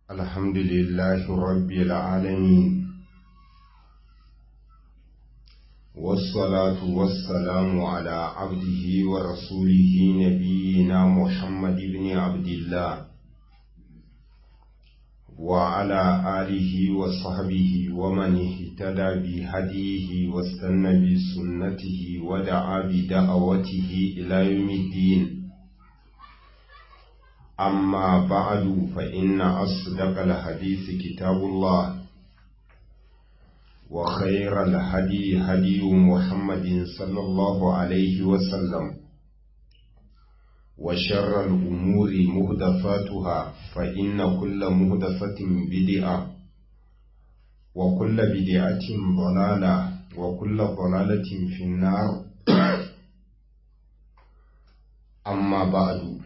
الحمد لله رب العالمين والصلاة والسلام على عبده ورسوله نبينا محمد بن عبد الله وعلى آله وصحبه ومن اهتدى بهديه واستنى بسنته ودعا بدعوته إلى يوم الدين أما بعد فإن أصدق الحديث كتاب الله وخير الهدي هدي محمد صلى الله عليه وسلم وشر الأمور مهدفاتها فإن كل مهدفة بدعة وكل بدعة ضلالة وكل ضلالة في النار أما بعد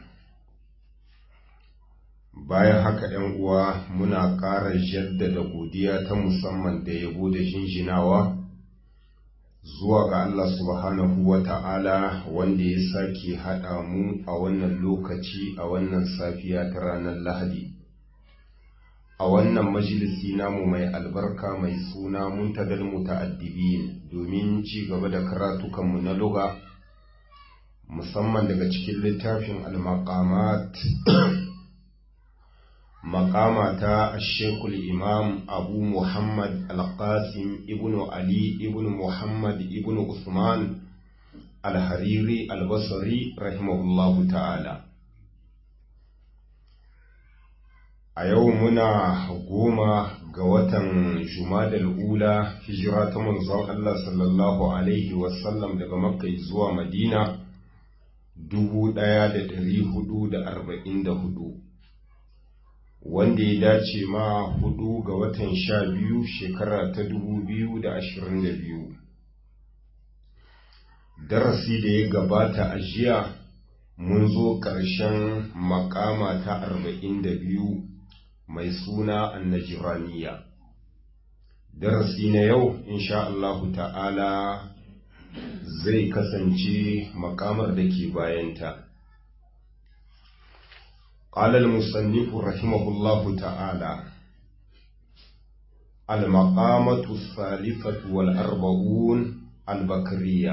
bayan haka ‘yan uwa muna ƙara jaddada godiya ta musamman da yabo da jinjinawa zuwa ga Allah subhanahu wa ta'ala wanda ya sake haɗa mu a wannan lokaci a wannan safiya ta ranar Lahadi. A wannan majalisi namu mai albarka mai suna muntagal muta'addibin domin ci gaba da karatukanmu na luga musamman daga cikin littafin al-maqamat مقامة الشيخ الإمام أبو محمد القاسم ابن علي ابن محمد ابن عثمان الحريري البصري رحمه الله تعالى a yau muna goma ga watan jumadal ula hijira ta manzon Allah sallallahu alaihi wasallam daga makka zuwa madina dubu ɗaya da ɗari hudu da arba'in da hudu wanda ya dace ma hudu ga watan sha biyu shekara ta dubu biyu da ashirin da biyu darasi da ya gabata a jiya mun zo ƙarshen makama ta arba'in da biyu mai suna annajiraniya darasi na yau insha Allahu ta'ala zai kasance makamar da ke bayanta قال المصنف رحمه الله تعالى المقامة الثالثة والأربعون البكرية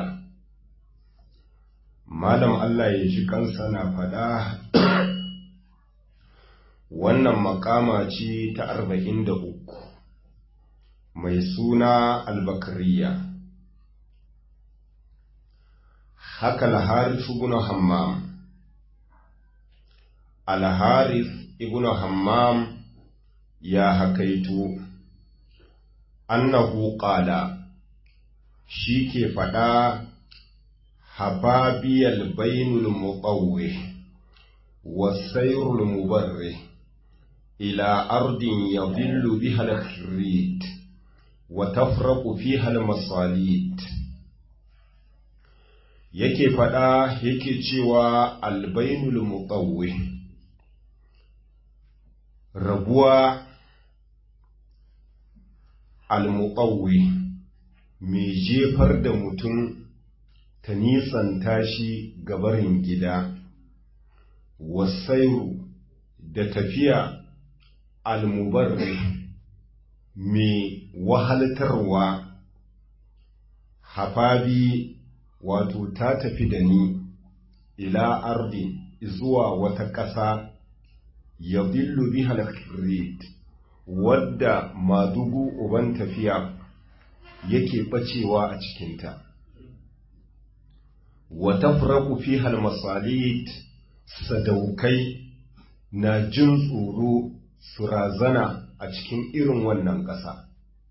malam Allah ya ji kansa na faɗa wannan makama ce ta arba'in da uku mai suna albakariya haka laharisu bin hammam Al-Harith ibn Hammam ya hakaito annahu qala shi ke faɗa hababiyal bainul muqawwih wasayrul mubarrih ila ardin yadhillu biha al-khirrit wa tafraqu fiha al-masalit yake faɗa yake cewa albainul muqawwih rabuwa almuƙawwi mai jefar da mutum ta nisanta shi gabarin gida wasairu da tafiya almubarri mai wahaltarwa hafabi wato ta tafi da ni ila ardi zuwa wata ƙasa yadillu biha al-khirrit wadda madugu uban tafiya yake bacewa a cikinta wa tafraqu fiha al-masalit sadaukai na jin tsoro su razana a cikin irin wannan ƙasa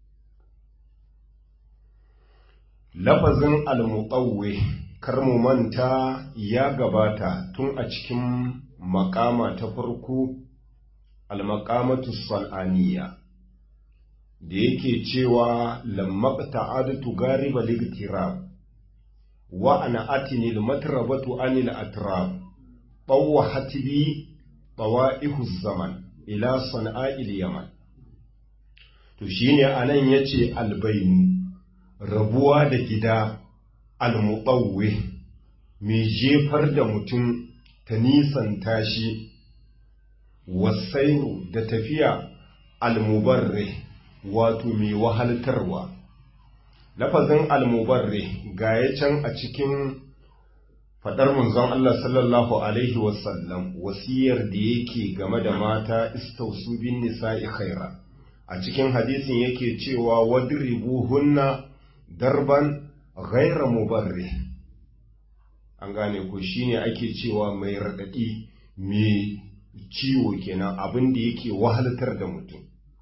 lafazin al-muqawwi kar mu manta ya gabata tun a cikin makama ta farko almakamatu sal'aniya da yake cewa lammaqta adatu gariba ligtirab wa ana atini almatrabatu anil atrab tawwahat bi tawaihu zaman ila sana'il yaman to shine anan yace albainu rabuwa da gida almuqawwi mai jefar da mutum ta nisanta shi wasairu da tafiya almubarre wato mai wahaltarwa lafazin almubarre ga ya can a cikin faɗar manzon Allah sallallahu Alaihi wasallam wasiyar da yake game da mata istausu bin nisa'i khaira a cikin hadisin yake cewa wadribu hunna darban ghaira mubarre an gane ko shine ake cewa mai raɗaɗi mai ciwo kenan abin da yake wahaltar da mutum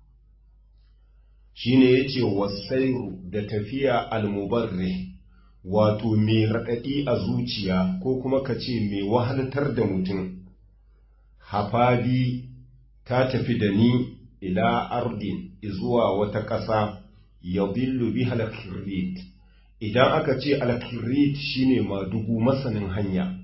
shine yace wasairu da tafiya almubarre wato mai raɗaɗi a zuciya ko kuma ka ce mai wahaltar da mutum hafadi ta tafi da ni ila ardin zuwa wata ƙasa ya billu bi halakirrit idan aka ce alakirrit shine madugu masanin hanya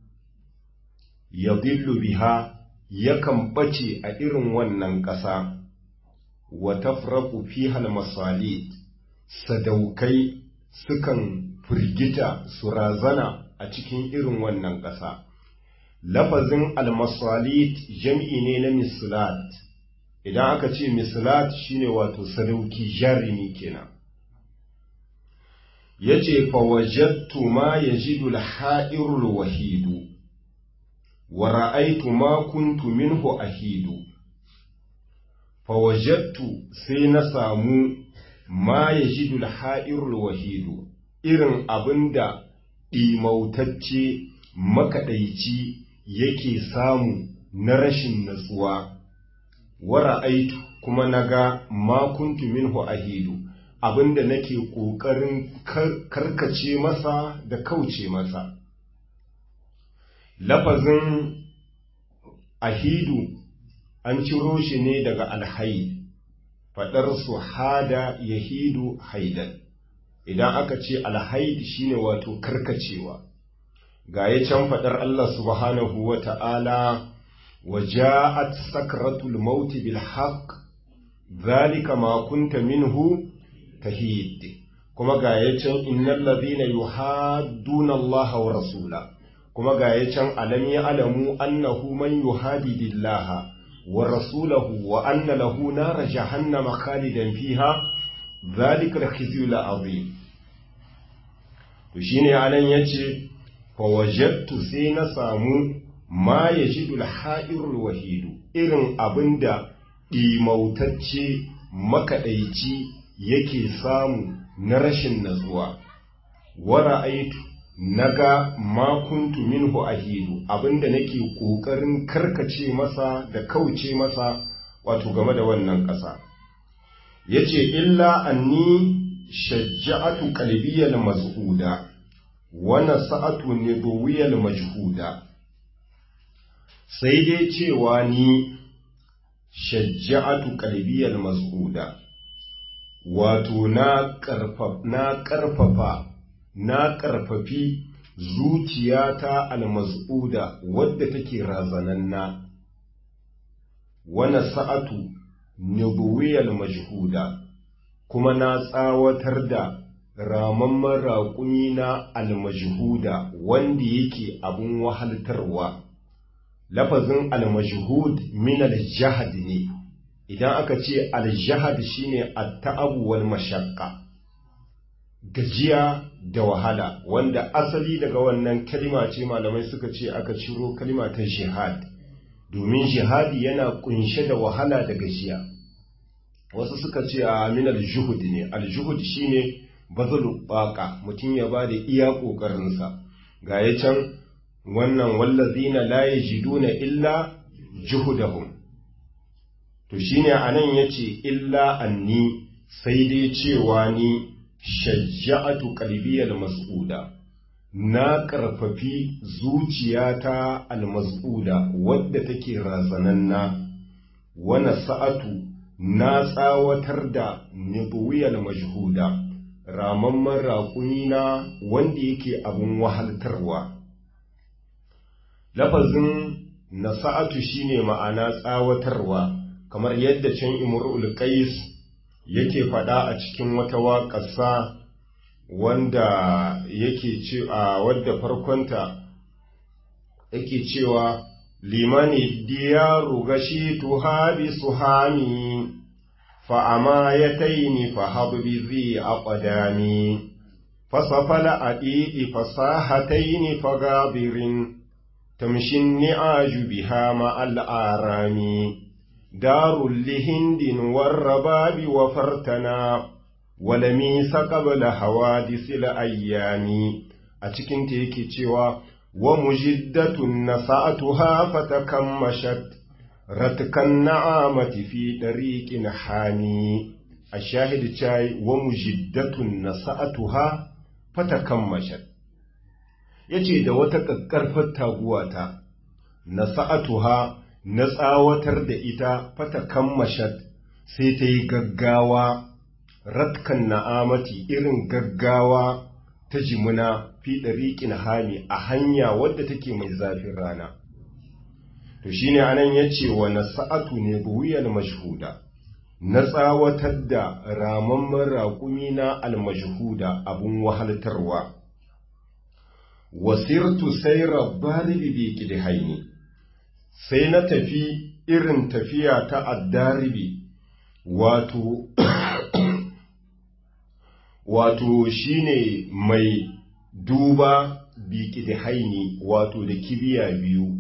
ya billu biha yakan ɓace a irin wannan ƙasa wa tafraku fi masalit sadaukai sukan firgita su razana a cikin irin wannan ƙasa. Lafazin almasalit jam'i ne na mislat, idan aka ce mislat shine wato sadauki jarumi kenan. Ya ce, Fawajattu ma ya ji ha'irul wahidu, wa ra'aitu ma kuntu minhu ahidu. Fawajattu sai na samu ma ya ji ha'irul wahidu. irin abin da ɗimautacce makaɗaici yake samu na rashin natsuwa, wara aitu kuma na ga makuntu minhu ahidu abin da nake ƙoƙarin karkace masa da kauce masa. Lafazin ahidu an ciro shi ne daga alhaid, faɗar su hada yahidu haidan. idan aka ce alhaid shine wato karkacewa ga ya can faɗar Allah subhanahu wa ta'ala wa ja'at sakratul maut bil haqq zalika ma kunta minhu tahid kuma ga ya can innal ladhina yuhadduna Allah wa rasula kuma ga ya can alam ya'lamu annahu man yuhadidillaha wa rasulahu wa anna lahu nar jahannama khalidan fiha zalika al-khizyul azim to shine anan yace fa wajadtu sai na samu ma yajidu al-ha'irul wahidu irin abinda dimautacce makadaici yake samu na rashin natsuwa wa ra'aitu naga ma kuntu minhu ahidu abinda nake kokarin karkace masa da kauce masa wato game da wannan ƙasa yace illa anni shajja'atu qalbiyal mazhuda wa nasa'atu nidwiyal majhuda sai dai cewa ni shajja'atu qalbiyal mazhuda wato na karfafa na karfafa na karfafi zuciyata almaz'uda wadda take razananna wa nasa'atu nidwiyal majhuda kuma na tsawatar da ramamman raƙumi na almajhuda wanda yake abun wahaltarwa lafazin almajhud min aljahad ne idan aka ce aljahad shine at-ta'abu wal mashaqqa gajiya da wahala wanda asali daga wannan kalima ce malamai suka ce aka ciro kalima ta jihad domin jihadi yana kunshe da wahala da gajiya wasu suka ce a min aljuhud ne aljuhud shine bazulu baqa mutum ya bada iya kokarinsa ga ya can wannan wallazina la yajiduna illa juhudahum to shine anan yace illa anni sai dai cewa ni shajja'atu qalbiyal mas'uda na karfafi zuciyata almas'uda wadda take razananna wana sa'atu na tsawatar da nidwiyal majhuda ramamman raƙumina wanda yake abin wahaltarwa lafazin nasa'atu shine ma'ana tsawatarwa kamar yadda can imrul qais yake faɗa a cikin wata waƙasa wanda yake ce a wadda farkonta yake cewa liman diyaru gashituha bi suhami fa amayataini fa habbi zi aqdami فصفل أديء فصاحتين فغابر تمشي النعاج بها مع الآرام دار لهند والرباب وفرتنا ولميس قبل حوادث الأيام أتكن تيكي تشوى ومجدة نسعتها فتكمشت رتك النعامة في طريق حامي الشاهد تشاي ومجدة نسعتها fatakammashat yace da wata kakkarfar taguwata na sa'atuha na tsawatar da ita fatakammashat sai ta yi gaggawa ratkan na'amati irin gaggawa ta jimuna fi ɗariƙin hami a hanya wadda take mai zafin rana to shine anan yace wa nasa'atu ne buwiyal mashhuda na tsawatar da ramamman raƙumi na almajhuda abun wahaltarwa wasirtu sai rabbaribi bi kidhaini sai na tafi irin tafiya ta addaribi wato wato shine mai duba bi kidhaini wato da kibiya biyu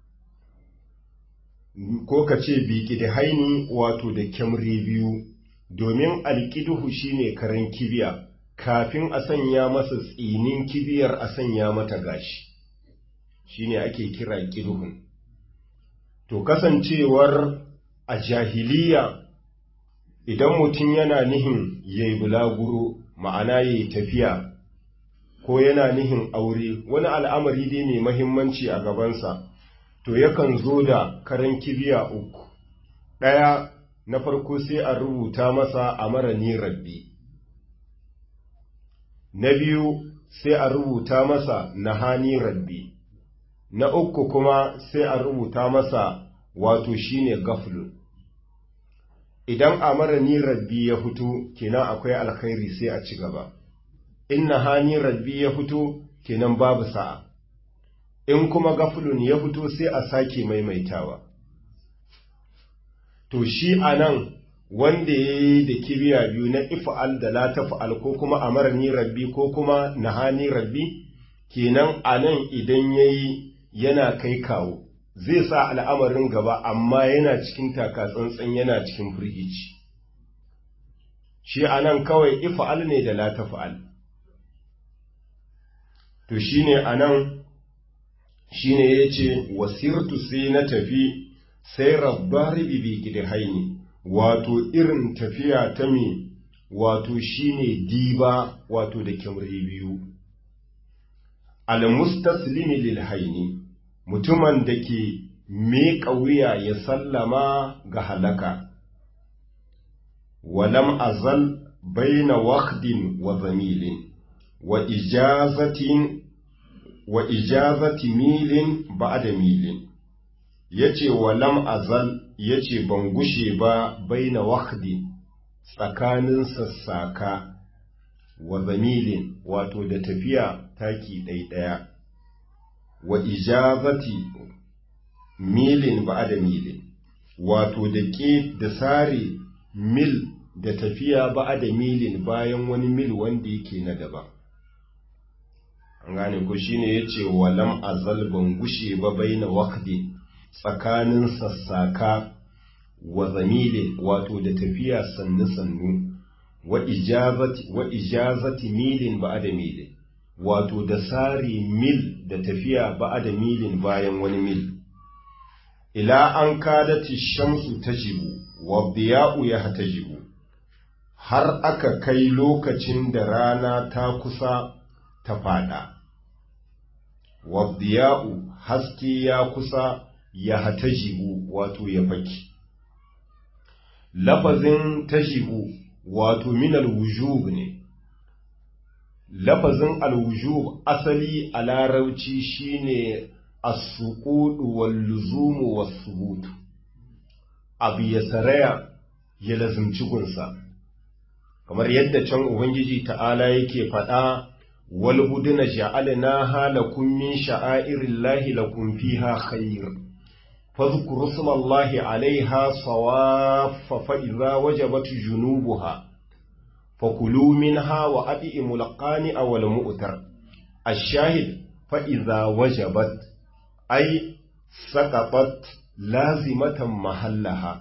ko ka ce biki da haini wato da kyamri biyu domin alkiduhu shine karen kibiya kafin a sanya masa tsinin kibiyar a sanya mata gashi shine ake kira kiduhun to kasancewar a jahiliya idan mutum yana nihin yayi bulaguro ma'ana yayi tafiya ko yana nihin aure wani al'amari dai mai mahimmanci a gabansa to yakan zo da karen kibiya uku ɗaya na farko sai a rubuta masa a mara ni rabbi na biyu sai a rubuta masa na hani rabbi na uku kuma sai a rubuta masa wato shine gaflu idan a mara ni rabbi ya fito kenan akwai alkhairi sai a ci gaba in na hani rabbi ya fito kenan babu sa'a in kuma gafulun ya fito sai a sake maimaitawa. To shi a nan wanda ya yi da kibiya biyu na ifa'al da la tafa'al ko kuma amarni rabbi ko kuma nahani rabbi, kenan a nan idan ya yi yana kai kawo, zai sa al'amarin gaba amma yana cikin takatsantsan yana cikin firgici. Shi a nan kawai ifa'al ne da la tafa'al. To shi ne a nan shine yace wasirtu sai na tafi sai rabbari bibi gidhaini wato irin tafiya ta me wato shine diba wato da kyamri biyu almustaslimi lil haini mutumin da ke miƙa wuya ya sallama ga halaka walam azal baina waqdin wa zamilin wa ijazatin wa ijazati milin ba'da milin yace wa lam azal yace ban gushe ba baina waqdi tsakanin sassaka wa zamilin wato da tafiya taki ɗaiɗaya wa ijazati milin ba'da milin wato da ke da sare mil da tafiya ba'da milin bayan wani mil wanda yake na daban an gane ko shine yace walam azal ban gushe ba baina waqdi tsakanin sassaka wa zamile wato da tafiya sannu sannu wa ijazati wa ijazati milin ba'da milin wato da sari mil da tafiya ba'da milin bayan wani mil ila an kadati shamsu tajibu wa diya'u yahtajibu har aka kai lokacin da rana ta kusa ta fada wabdiya'u haske ya kusa ya hatajibu wato ya faki lafazin tajibu wato min alwujub ne lafazin alwujub asali a larabci shine as-suqudu wal luzumu was-subut abu ya saraya ya lazimci gunsa kamar yadda can ubangiji ta'ala yake faɗa والبدن جعلناها لكم من شعائر الله لكم فيها خير fadhkuru smallahi alaiha sawaffa fa idza wajabat junubuha fakulu minha wa at'imul qani'a wal mu'tar ash-shahid fa idza wajabat ay saqatat lazimatan mahallaha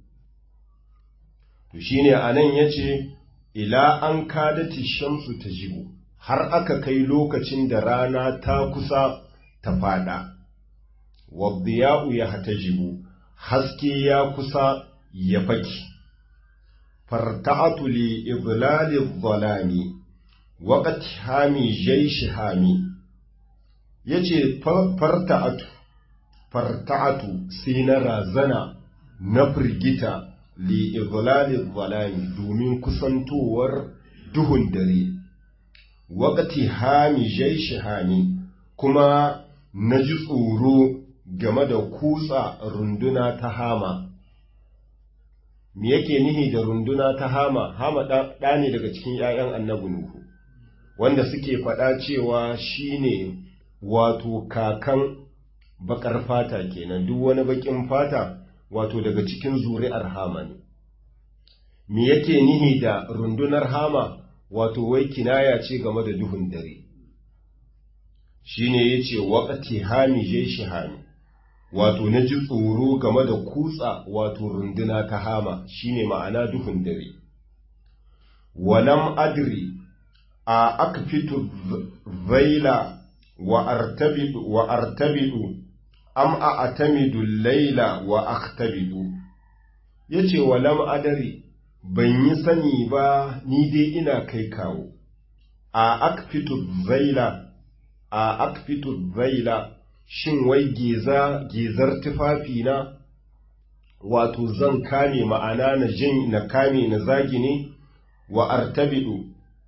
to shine anan yace ila an kadati shamsu tajibu har aka kai lokacin da rana ta kusa ta fada wadiya'u ya hatajibu haske ya kusa ya faki farta'atu li idlali dhalami waqt hami jaysh hami yace farta'atu farta'atu sai na razana na firgita li idlali dhalami domin kusantowar duhun dare waqti hami jaysh hami kuma na ji tsoro game da kutsa runduna ta hama me yake nihi da runduna ta hama hama ɗa ne daga cikin ‘ya'yan annabi nuhu wanda suke faɗa cewa shi ne wato kakan baƙar fata kenan duk wani baƙin fata wato daga cikin zuri'ar hama ne me yake nihi da rundunar hama wato wai kinaya ce game da duhun dare shi ne ya ce waƙati hami je shi hami wato na ji tsoro game da kutsa wato runduna ta hama shine ma'ana duhun dare walam adri a akfitu zaila wa artabidu wa artabidu am a atamidu laila wa akhtabidu yace walam adri ban yi sani ba ni dai ina kai kawo a akfitu zaila a akfitu zaila shin wai geza gezar tufafina wato zan kame ma'ana na jin na kame na zagi ne wa artabidu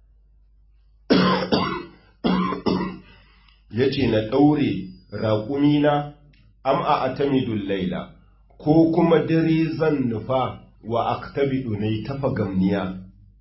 yace na ɗaure raƙumina am a atamidul laila ko kuma dare zan nufa wa aktabidu ne tafa gamniya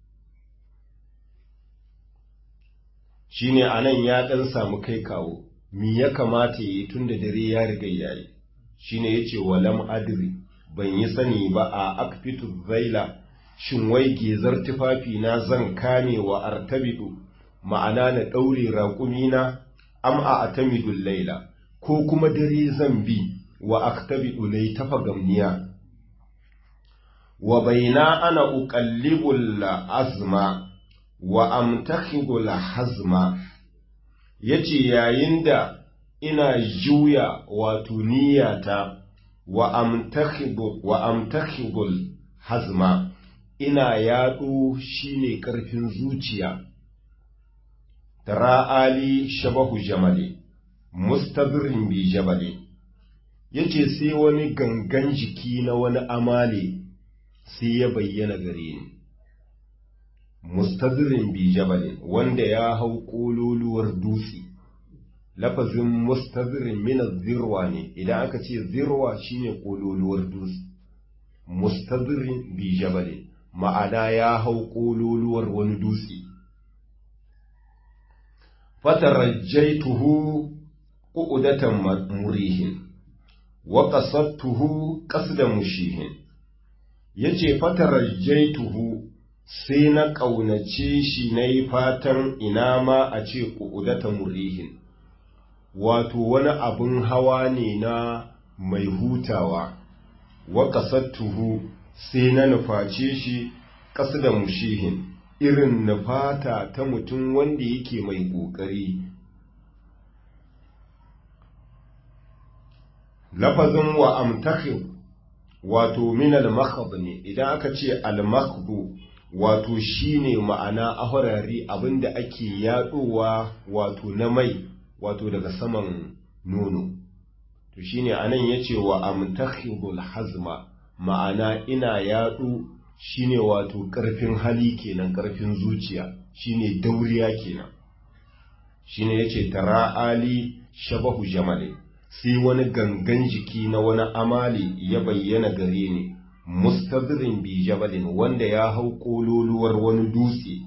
shine anan ya ɗan samu kai kawo mi ya kamata yi tun da dare ya riga yayi shine yace walam adri ban yi sani ba a akfitu zaila shin wai gezar tufafi na zan kame wa artabidu ma'ana na ɗaure raƙumina am a atamidul laila ko kuma dare zan bi wa aktabidu ne tafa gamniya wa baina ana uqallibul azma wa amtakhibul hazma yace yayin da ina juya wato niyyata wa amtakhibu wa amtakhibul hazma ina yaɗo shine ƙarfin zuciya tara ali shabahu jamali mustabirin bi jabali yace sai wani gangan jiki na wani amale sai ya bayyana gare ni mustabirin bi jabali wanda ya hau ƙololuwar dutse lafazin mustabirin mina zirwa ne idan aka ce zirwa shine ƙololuwar dutse mustabirin bi jabali ma'ana ya hau ƙololuwar wani dutse fatarajjaituhu qu'udatan murihin wa qasadtuhu qasda mushihin yace fatarajjaituhu sai na ƙaunace shi na yi fatan ina ma a ce qu'udatan murihin wato wani abin hawa ne na mai hutawa wa qasadtuhu sai na nuface shi qasda mushihin irin nufata ta mutum wanda yake mai ƙoƙari. Lafazin wa amtakhib wato min al ne idan aka ce al wato shine ma'ana ahurari abinda ake yaɗowa wato na mai wato daga saman nono to shine anan yace wa amtakhibul hazma ma'ana ina yaɗo shine wato ƙarfin hali kenan ƙarfin zuciya shine dauriya kenan shine yace tara ali shabahu jamali sai wani gangan jiki na wani amali ya bayyana gare ni mustadrin bi jabalin wanda ya hau kololuwar wani dutse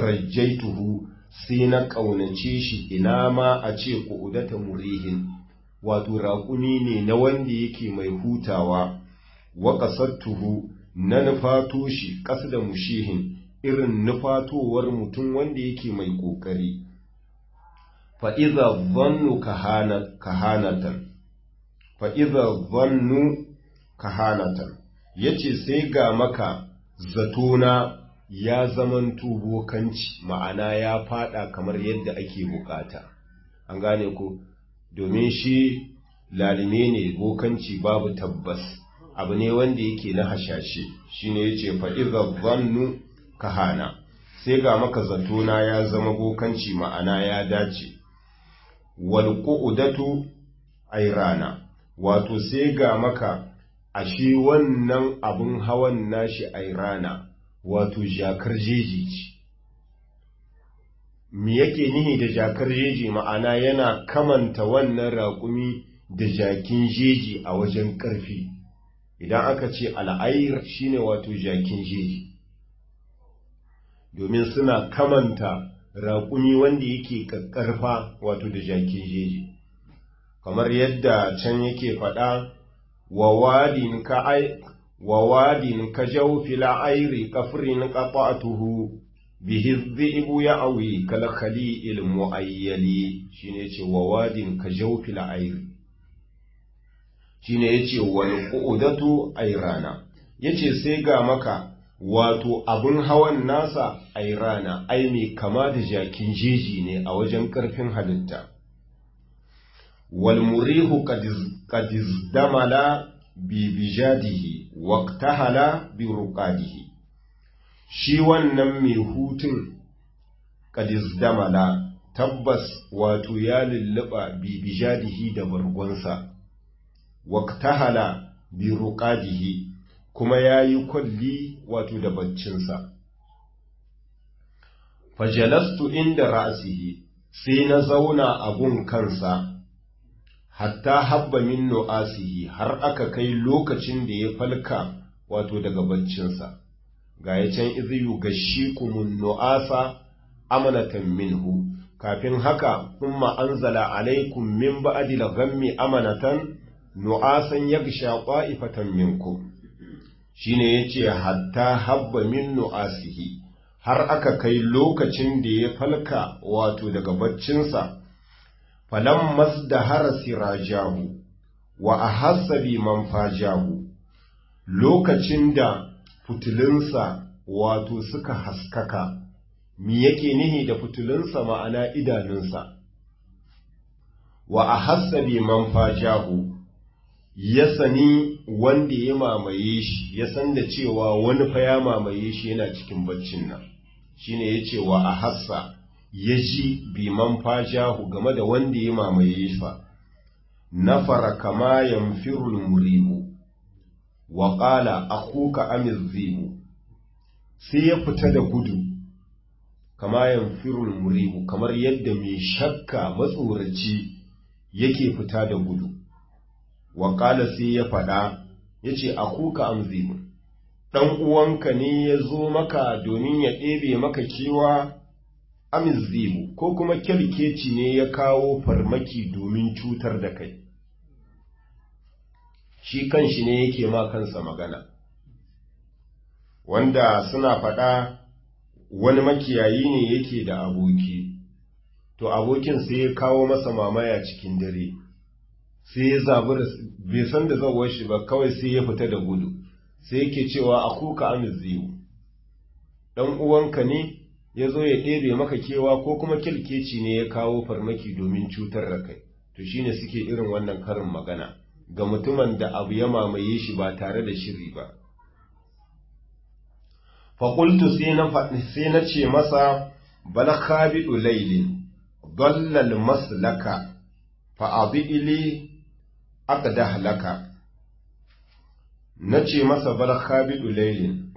fatarajjaituhu sai na ƙaunace shi ina ma a ce ƙudata murihin wato raƙumi ne na wanda yake mai hutawa wa ƙasattuhu na nufato shi ƙasa da mushihin irin nufatowar mutum wanda yake mai ƙoƙari fa'iza zannu kahanatan fa'iza zannu kahanatan ya ce sai ga maka zatona ya zaman bokanci ma'ana ya fada kamar yadda ake bukata an gane ku domin shi lalime ne bokanci babu tabbas abu ne wanda yake na hashashe shine yace fa idza zannu kahana sai ga maka zatona ya zama bokanci ma'ana ya dace wal qu'udatu ayrana wato sai ga maka ashe wannan abun hawan nashi ayrana wato jakar jeji ce me yake nihi da jakar jeji ma'ana yana kamanta wannan raƙumi da jakin jeji a wajen ƙarfi idan aka ce al'air shine wato jakin jeji domin suna kamanta raƙumi wanda yake ƙarfa wato da jakin jeji kamar yadda can yake faɗa wa wadin ka wa wadin ka jawfila airi kafrin qata'tuhu bihi dhi'bu ya'wi kal khali'il mu'ayyali shine yace wa wadin ka jawfila airi shine yace wal qu'udatu ayrana yace sai ga maka wato abun hawan nasa ayrana ai mai kama da jakin jeji ne a wajen karfin halitta wal murihu qad damala bi bijadihi waqtahala bi ruqadihi shi wannan mai hutun qad damala tabbas wato ya lulluba bi bijadihi da bargonsa waqtahala bi ruqadihi kuma yayi kulli wato da baccinsa fajalastu inda ra'sihi sai na zauna a gun kansa hatta habba min nu'asihi har aka kai lokacin da ya falka wato daga baccinsa ga ya can iziyu gashikumun nu'asa amanatan minhu kafin haka kuma anzala alaikum min ba'dil ghammi amanatan nu'asan yagsha qa'ifatan minkum shine yace hatta habba min nu'asihi har aka kai lokacin da ya falka wato daga baccinsa falam masdahara sirajahu wa ahassa bi man fajahu lokacin da fitilinsa wato suka haskaka mi yake nihi da fitilinsa ma'ana idanunsa wa ahassa bi man fajahu ya sani wanda ya mamaye shi ya san da cewa wani fa ya mamaye shi yana cikin baccin nan shine yace wa ahassa ya ji biman fajahu game da wanda ya mamaye fa nafara kama yamfirul muribu wa qala akhuka amizibu sai ya fita da gudu kama yamfirul muribu kamar yadda mai shakka matsoraci yake fita da gudu wa qala sai ya faɗa yace akhuka amzibu dan uwanka ne ya zo maka domin ya ɗebe maka kewa amizibu ko kuma kyalkeci ne ya kawo farmaki domin cutar da kai shi kanshi ne yake ma kansa magana wanda suna faɗa wani makiyayi ne yake da aboki to abokin sai ya kawo masa mamaya cikin dare sai ya zabura bai san da zawar shi ba kawai sai ya fita da gudu sai yake cewa akuka amizibu dan uwanka ne ya zo ya ɗebe maka kewa ko kuma kilkeci ne ya kawo farmaki domin cutar da kai to shine suke irin wannan karin magana ga mutumin da abu ya mamaye shi ba tare da shiri ba faƙultu sai na ce masa bal khabidu laylin dallal maslaka fa ili aqdah laka nace masa bal khabidu laylin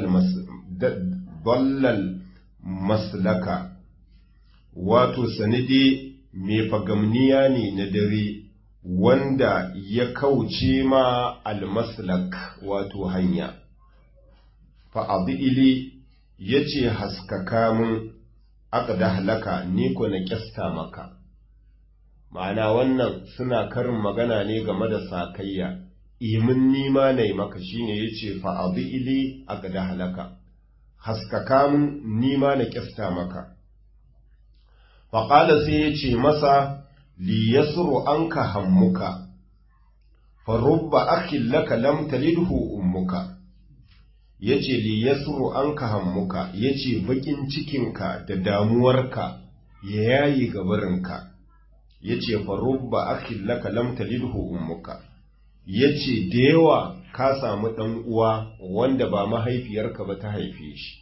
dallal maslaka wato sanide mai fagamniya ne na dare wanda ya kauce ma almaslak wato hanya fa'adili ya ce haskaka mun aka da halaka ni ko na kyasta maka ma'ana wannan suna karin magana ne game da sakayya imin nima na yi maka shine ya ce fa'abi ili a gada halaka haskaka mun nima na kyasta maka faƙala sai ya ce masa li yasru an ka hammuka farubba akin laka lam talidhu ummuka yace li yasru an ka hammuka yace bakin cikinka da damuwarka ya yayi gabarinka yace farubba akin laka lam talidhu ummuka yace da yawa ka samu dan uwa wanda ba mahaifiyarka ba ta haife shi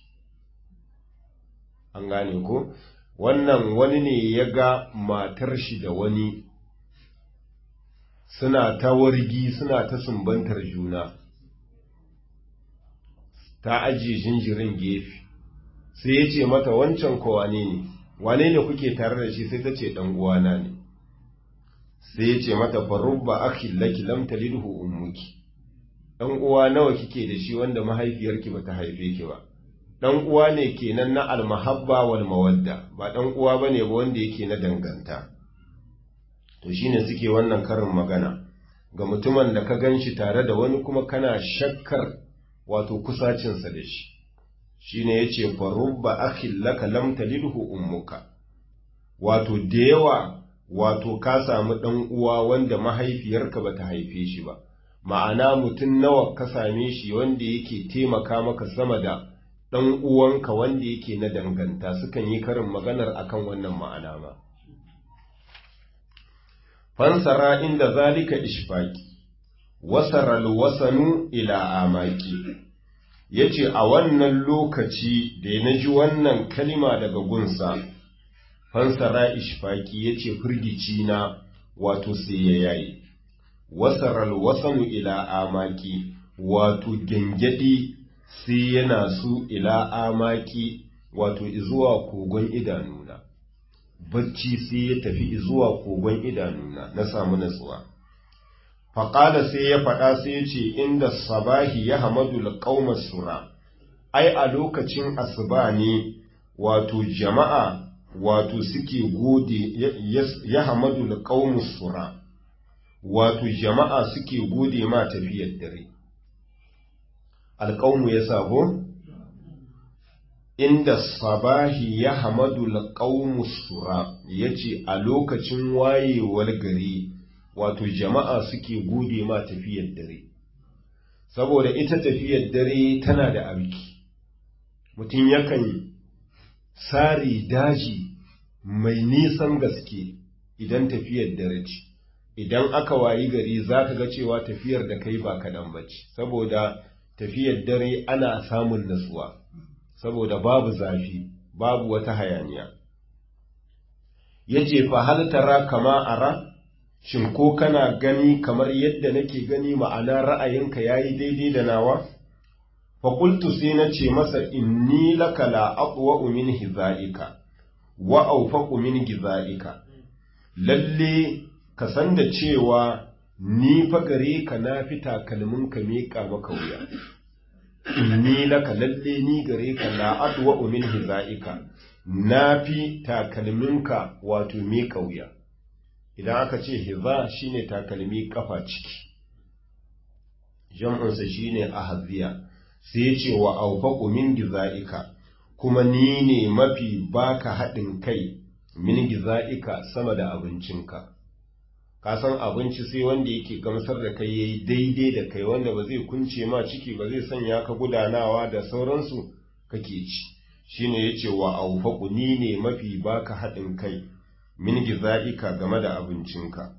an gane ko wannan wani ne ya ga matar shi da wani suna ta wargi suna ta sumbantar juna ta ajiye jinjirin gefe sai ya ce mata wancan ko wane ne wane ne kuke tare da shi sai ta ce ɗan uwana ne sai ya ce mata farubba akhi laki lam talidhu ummuki ɗan uwa nawa kike da shi wanda mahaifiyarki bata haife ki ba ɗan uwa ne kenan na almahabba wal mawadda ba ɗan uwa bane ba wanda yake na danganta to shine suke wannan karin magana ga mutumin da ka ganshi tare da wani kuma kana shakkar wato kusacinsa da shi shine yace farubba akhil laka lam talidhu ummuka wato da yawa wato ka samu ɗan uwa wanda mahaifiyarka bata haife shi ba ma'ana mutum nawa ka same shi wanda yake taimaka maka sama da ɗan uwanka wanda yake na danganta sukan yi karin maganar akan wannan ma'ana ma. Fansara inda zalika ishfaki, wasaral wasanu ila amaki, ya ce a wannan lokaci da na ji wannan kalima daga gunsa, fansara ishfaki ya ce firgici na wato sai ya yayi, wasaral wasanu ila amaki, wato gyangyaɗi sai yana su ila amaki wato zuwa kogon idanuna bacci sai ya tafi zuwa kogon idanuna na samu natsuwa faƙada sai ya faɗa sai ya ce inda sabahi ya hamadu laƙaumar sura ai a lokacin asuba ne wato jama'a wato suke gode ya hamadu laƙaumar sura wato jama'a suke gode ma tafiyar dare alƙaunu ya sabo inda sabahi ya hamadu alƙaunu sura ya ce a lokacin wayewar gari wato jama'a suke gode ma tafiyar dare saboda ita tafiyar dare tana da abiki mutum yakan sari daji mai nisan gaske idan tafiyar dare ce idan aka wayi gari za ka ga cewa tafiyar da kai ba kaɗan ba ce saboda tafiyar dare ana samun natsuwa saboda babu zafi babu wata hayaniya ya ce fa tara kama ara shin ko kana gani kamar yadda nake gani ma'ana ra'ayinka ya yi daidai da nawa fakultu sai na ce masa inni laka la aqwa min hiza'ika wa awfaqu min giza'ika lalle ka san da cewa ni fa gare ka na fi takalmin ka miƙa maka wuya inni laka lalle ni gare ka la adwa min hizaika na fi takalminka wato miƙa wuya idan aka ce hiza shine takalmi kafa ciki jam'unsa shine ahziya sai ya ce wa awfaqu min gizaika kuma ni ne mafi baka haɗin kai min gizaika sama da abincinka ka san abinci sai wanda yake gamsar da kai yayi daidai da kai wanda ba zai kunce ma ciki ba zai sanya ka gudanawa da sauransu kake ci shine yace wa awfaqu ni ne mafi baka haɗin kai min gizaika game da abincinka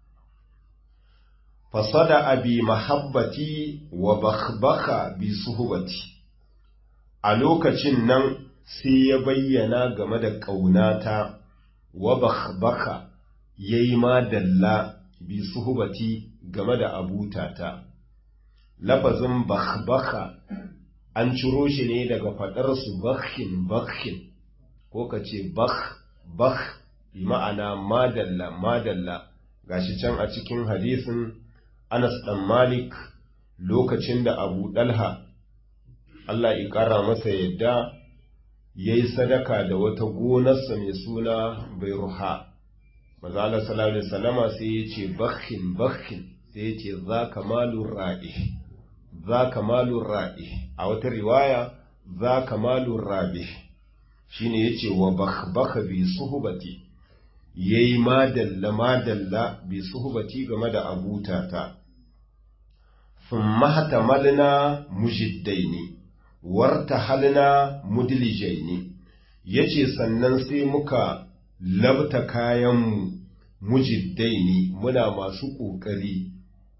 fasada abi mahabbati wa bakhbaka bi suhbati a lokacin nan sai ya bayyana game da ƙaunata wa bakhbaka ya yi madalla bi suhubati game da abutata. Lafazin bakhbaka an ciro shi ne daga faɗarsu bakhin bakhin ko ka ce bakh bakh bi ma'ana madalla madalla gashi can a cikin hadisin Anas ɗan Malik lokacin da Abu Dalha Allah ya ƙara masa yadda ya yi sadaka da wata gonarsa mai suna Bairuha. maza Allah sallallahu alaihi wasallama sai ya ce bakhin bakhin sai ya ce za kamalur ra'i za kamalur ra'i a wata riwaya za kamalur rabi shine yace wa bakhbakha bi suhbati yayi madalla madalla bi suhbati game da abutata thumma hatamalna mujiddaini wartahalna mudlijaini yace sannan sai muka labta kayanmu mujiddaini muna masu ƙoƙari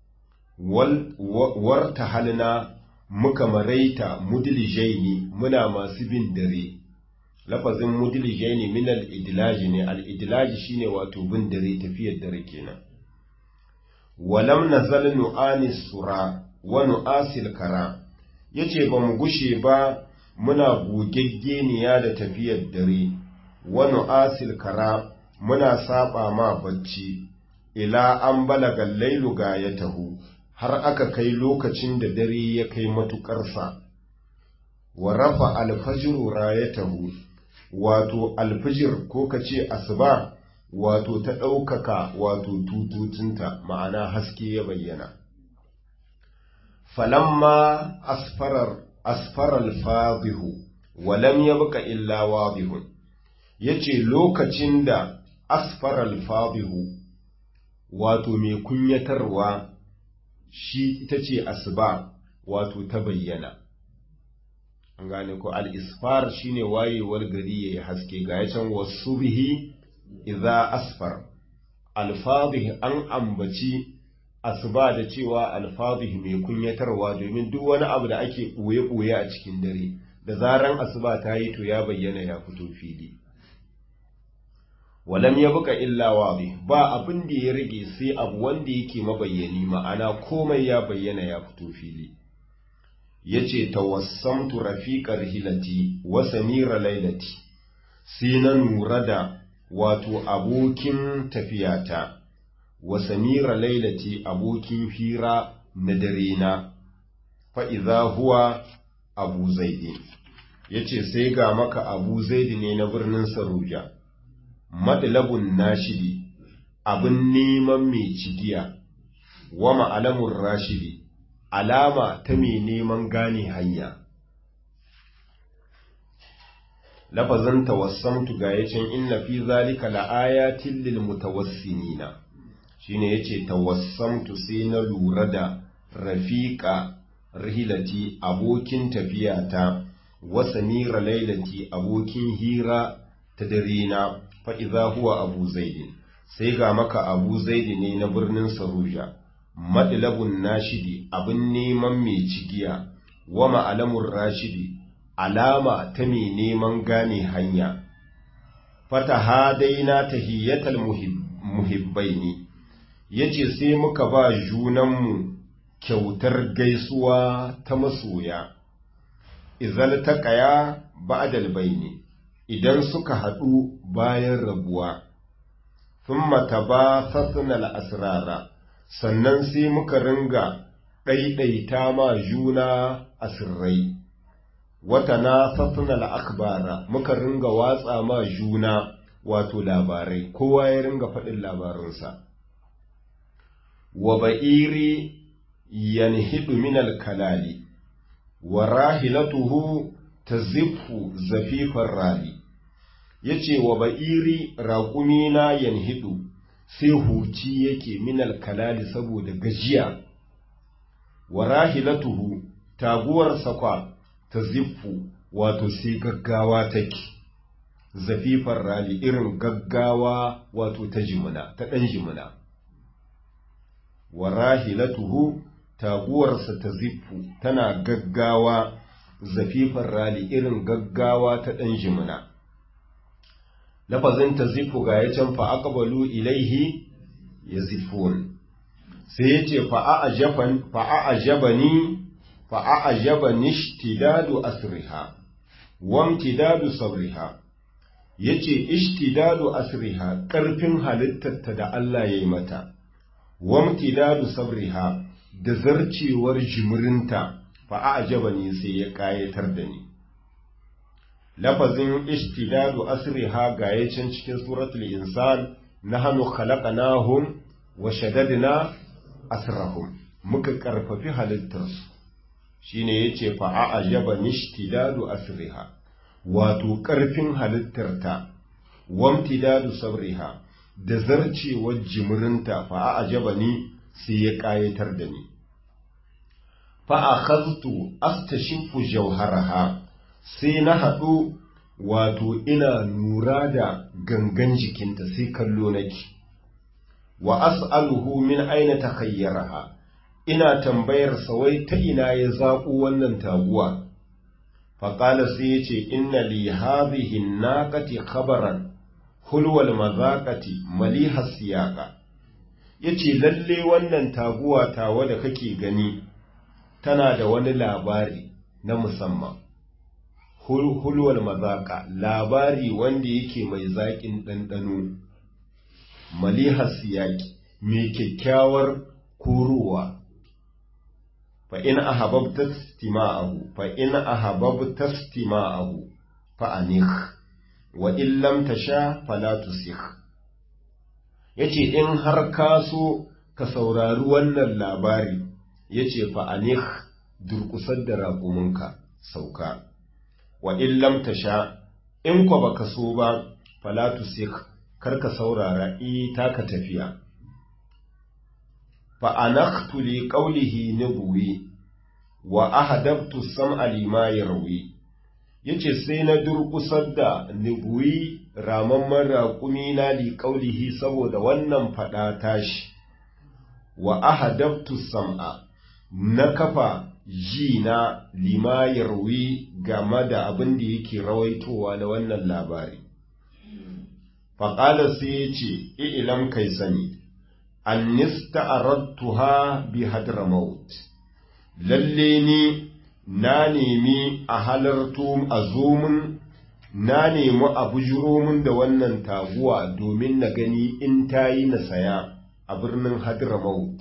warta halina muka maraita mudilijaini muna masu bin dare lafazin mudilijaini min al-idlaji ne al-idlaji shine wato bin dare tafiyar dare kenan walam nazal nu'ani sura wa nu'asil kara yace ba mu gushe ba muna gogeggeniya da tafiyar dare wa nu'asil kara muna saba ma bacci ila an balaga lailu ga ya tahu har aka kai lokacin da dare ya kai matuƙarsa wa rafa alfajiru rayatahu wato alfijir ko ka ce asuba wato ta ɗaukaka wato tututunta ma'ana haske ya bayyana falamma asfarar asfarar fadihu walam yabqa illa wadihun yace lokacin da asfarar fadihu wato mai kunyatarwa shi ita ce asuba wato ta bayyana an gane ko al-isfar shine wayewar gari yayi haske ga yacan wasu bihi idza asfar al-fadih an ambaci asuba da cewa al-fadih mai kunyatarwa domin duk wani abu da ake boye boye a cikin dare da zaran asuba ta yi to ya bayyana ya fito fili walam ya buka illa wabi ba abin da ya rage sai abu wanda yake mabayyani ma'ana komai ya bayyana ya fito fili yace tawassamtu rafiqar hilati wa samira lailati sai na nura da wato abokin tafiyata wa samira lailati abokin hira na dare na fa idza huwa abu zaidi yace sai ga maka abu zaidi ne na birnin saruja madlabun nashidi abin neman mai cigiya wa ma'alamun rashidi alama ta mai neman gane hanya lafazin tawassamtu ga yacin inna fi zalika la'ayatin lil mutawassimina shine yace tawassamtu sai na lura da rafiqa rihilati abokin tafiyata wa samira lailati abokin hira ta dare na fa'iza huwa abu zaidi sai ga maka abu zaidi ne na birnin saruja madlabun nashidi abin neman mai cigiya wa ma'alamun rashidi alama ta mai neman gane hanya fata hadaina tahiyyatal muhibbaini yace sai muka ba junanmu kyautar gaisuwa ta masoya izal taqaya ba'dal baini idan suka haɗu bayan rabuwa thumma tabathatna al-asrara sannan sai muka ringa ɗaiɗaita ma juna asirrai wata na sassana akbara muka ringa watsa ma juna wato labarai kowa ya ringa faɗin labarinsa wa ba'iri yanhidu minal kalali wa rahilatuhu taziffu zafifar rali yace wa ba'iri raƙumina yanhidu sai huci yake minal kalali saboda gajiya wa rahilatuhu taguwar sakwa ta ziffu wato sai gaggawa take zafifar rali irin gaggawa wato ta jimina ta ɗan jimina wa rahilatuhu taguwarsa ta ziffu tana gaggawa zafifar rali irin gaggawa ta ɗan jimina lafazin ta ziffu ga ya can fa'aƙabalu ilaihi ya ziffun sai ya ce fa'a'ajabani fa'a'ajabani ishtidadu asriha wamtidadu sabriha ya ce ishtidadu asriha ƙarfin halittarta da Allah ya yi mata wamtidadu sabriha da zarcewar jimirinta fa'a'ajabani sai ya ƙayatar da ni lafazin ishtidadu asriha ga yacin cikin suratul insan nahnu khalaqnahum wa shaddadna asrahum muka karfafi halittarsu shine yace fa a'jaba nishtidadu asriha wato karfin halittarta wamtidadu sabriha da zarcewar jimirinta fa a'jaba ni sai ya kayatar da ni fa akhadtu astashifu jawharaha sai na haɗu wato ina nura da gangan jikinta sai kallo nake wa as'aluhu min aina takhayyaraha ina tambayar sa wai ta ina ya zaɓo wannan taguwa faƙala sai ya ce inna li hadhihi naqati khabaran hulwal mazaqati maliha siyaqa yace lalle wannan taguwa tawa da kake gani tana da wani labari na musamman hulwal mazaqa labari wanda yake mai zaƙin ɗanɗano maliha siyaqi mai kyakkyawar kuruwa فإن أحببت استماعه فإن أحببت استماعه فأنخ وإن لم تشاء فلا تسخ yace in har ka so ka saurari wannan labari yace fa anih durkusar da raƙuminka sauka wa in lam tasha in kwa baka so ba fala tusik kar ka saurara i taka tafiya فأنخت لقوله نبوي وأهدبت السمع لما يروي yace sai na durƙusar da nubuyi ramamman raƙumi na liƙaulihi saboda wannan faɗa tashi wa ahadabtu sam'a na kafa ji na lima yarwi game da abin da yake rawaitowa na wannan labari faƙala sai ya ce ilam kai sani annista aradtuha bi hadramaut lalle ni na nemi a halarto a zomin na nemi a bujiro da wannan taguwa domin na gani in ta yi na saya a birnin hadramaut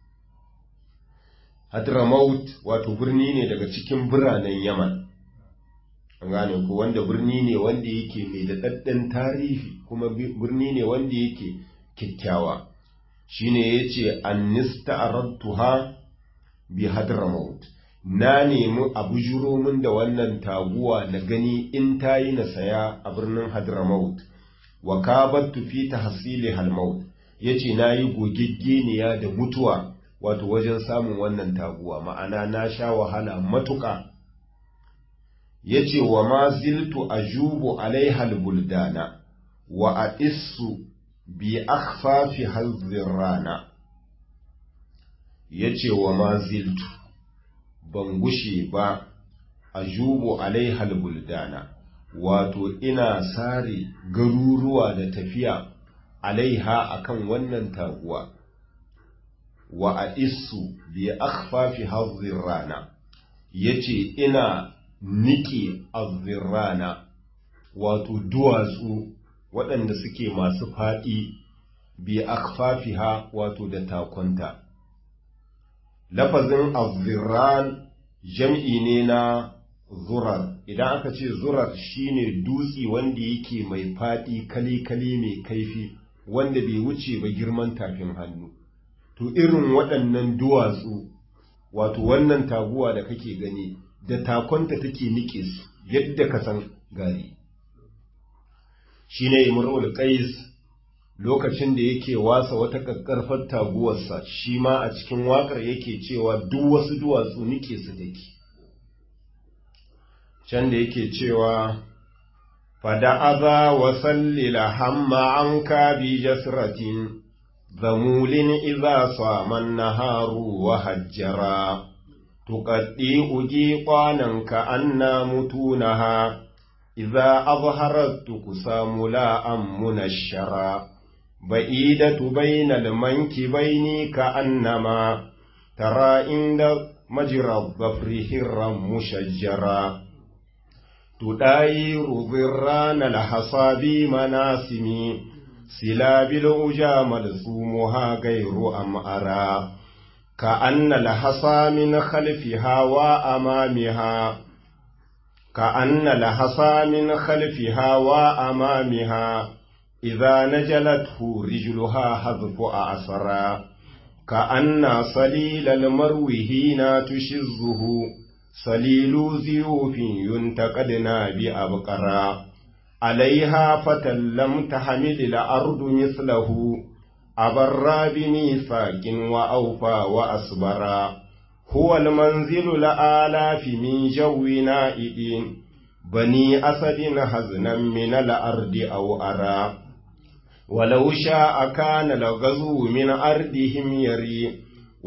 hadramaut wato birni ne daga cikin biranen yaman an gane ko wanda birni ne wanda yake mai daɗaɗɗen tarihi kuma birni ne wanda yake kyakkyawa shine yace annista aradtuha bi hadramaut na nemi a bujuro min da wannan taguwa na gani in tayi na saya a birnin hadramaut wa kabattu fi tahsili halmaut yace nayi gogeggeniya da mutuwa wato wajen samun wannan taguwa ma'ana na sha wahala matuƙa yace wa ma ziltu ajubu alaiha albuldana wa aissu bi akhfafi hazin rana ya ce wa maziltu ban gushe ba a jubo alaihal buldana wato ina sare garuruwa da tafiya alaiha akan wannan taguwa wa a isu bi akhfafi hazin rana ya ce ina nike rana wato duwatsu waɗanda suke masu faɗi bi akfafiha wato da takonta. Lafazin azziran jam'i ne na zurar, idan aka ce zurar shine dutse wanda yake mai faɗi kali-kali mai kaifi wanda bai wuce ba girman tafin hannu. To irin waɗannan duwatsu, wato wannan taguwa da kake gani, da takonta take nike su yadda ka san gari. shine imrul qais lokacin da yake wasa wata kakkarfar taguwarsa shi ma a cikin wakar yake cewa duk wasu duwatsu nike su dake can da yake cewa fada aza wa sallila hamma an ka bi jasratin zamulin iza saman naharu wa hajjara tuqaddi uji kwanan ka anna mutunaha إذا أظهرت تقسام لا أم منشرا بعيدة بين المنكبين كأنما ترى عند مجرى الظفر هرا مشجرا تداير ذران الحصاب مناسم سلاب الأجا ملزومها غير أمأرا كأن الحصى من خلفها وأمامها كأن لحصى من خلفها وأمامها إذا نجلته رجلها حذف أعصرا كأن صليل المرو هنا تشزه صليل زيوف ينتقدنا بأبقرا عليها فتى لم تحمل الأرض مثله أبرا بميثاق وأوفى وأصبرا هو المنزل الآلاف من جو نائد بني أسد هزنا من الأرض أو أرى ولو شاء كان الغزو من أرضهم يري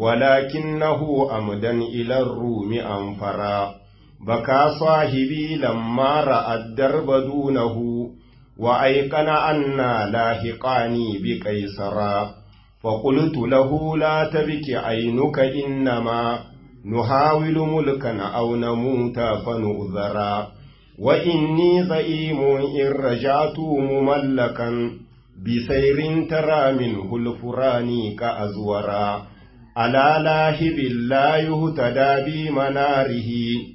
ولكنه أمدا إلى الروم أنفرا بكى صاحبي لما رأى الدرب دونه وأيقن أنا لاحقاني بقيصرا فقلت له لا تبك عينك إنما نحاول ملكا أو نموت فنؤذرا وإني زئيم إن رجعت مملكا بسير ترى منه الفراني كأزورا على لاهب لا يهتدى بمناره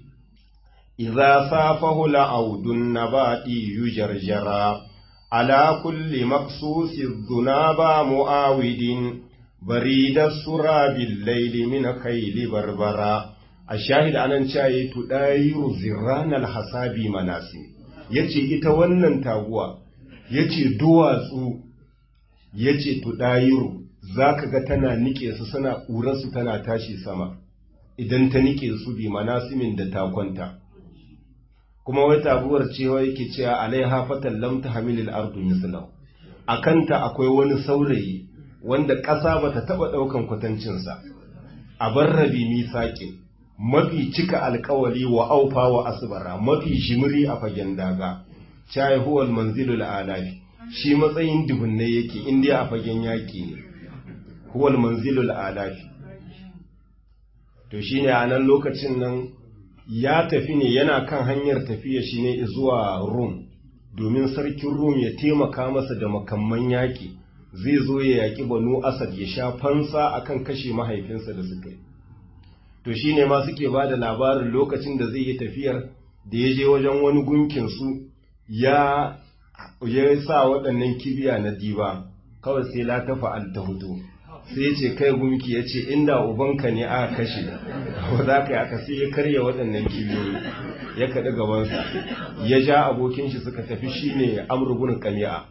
إذا صافه لعود النبات يجرجرا على كل مقصوص الذناب مؤاود بريد السرى بالليل من خيل بربرا الشاهد أنا شاي تداير زران الحساب مناسي yace ita wannan taguwa yace duwatsu yace tudayiru zaka ga tana nike su suna ƙurarsu tana tashi sama idan ta nike su bi manasimin da ta kwanta kuma wai taguwar cewa yake cewa alaiha fatan lam tahmilil ardu mislahu akanta akwai wani saurayi wanda ƙasa bata taba daukan kwatancinsa a barrabi misaƙin mafi cika alkawali wa aufa wa asbara mafi shimiri a fagen daga chai huwal manzilul alafi shi matsayin dubunne yake inda a fagen yaki ne huwal manzilul alafi to shine a nan lokacin nan ya tafi ne yana kan hanyar tafiya shi ne zuwa Rum domin sarkin Rum ya taimaka masa da makamman yaƙi zai zo ya yaƙi banu Asad ya sha fansa akan kashe mahaifinsa da suka yi to shi ne ma suke ba da labarin lokacin da zai yi tafiyar da ya je wajen wani gunkinsu ya ya sa waɗannan kibiya na diba kawai sai la ta fa'al ta hudu sai ce kai gumki ya ce inda ubanka ne aka kashe ba za ka yi aka sai ya karya waɗannan kibiyoyi ya kaɗi gabansa ya ja abokin shi suka tafi shi ne amurbin kami'a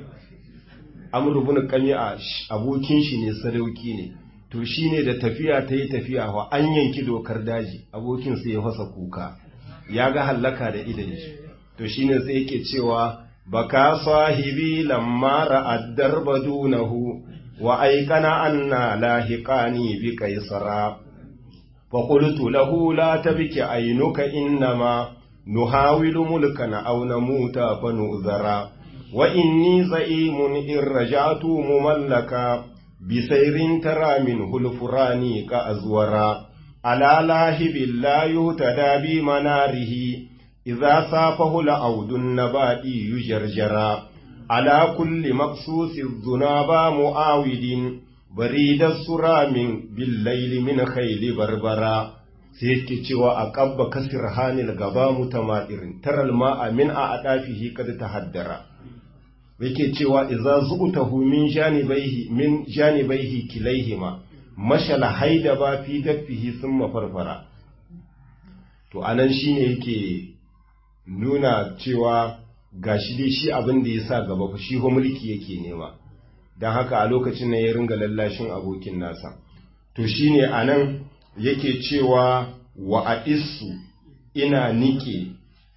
amurbin kami'a abokin shi ne sadauki ne to shi ne da tafiya ta yi tafiya wa an yanki dokar daji abokin sai ya fasa kuka ya ga hallaka da idan shi to shi ne sai yake cewa baka sahibi lamma ra'ad darba dunahu wa aikana anna lahiqani bi kaisara fa qultu lahu la tabki aynuka innama nuhawilu mulkan aw namuta fa nu'zara wa inni za'imun in raja'tu mumallaka bi sayrin tara min hulfurani ka azwara ala lahibil la yutada bi manarihi idza safahu la'udun nabadi yujarjara على كل مقصوص الذناب معاود بريد السرام بالليل من خيل بربرا سيكي cewa a ƙabba kasir hanil gaba mutamadirin taral ma'a min a adafihi kad tahaddara yake cewa idza zu'tahu min janibaihi min janibaihi kilaihima mashala haida ba fi daffihi thumma farfara to anan shine yake nuna cewa ga shi dai shi abin da ya sa gaba fa shi mulki yake nema don haka a lokacin nan ya ringa lallashin abokin nasa to shi ne a nan yake cewa wa a isu ina nike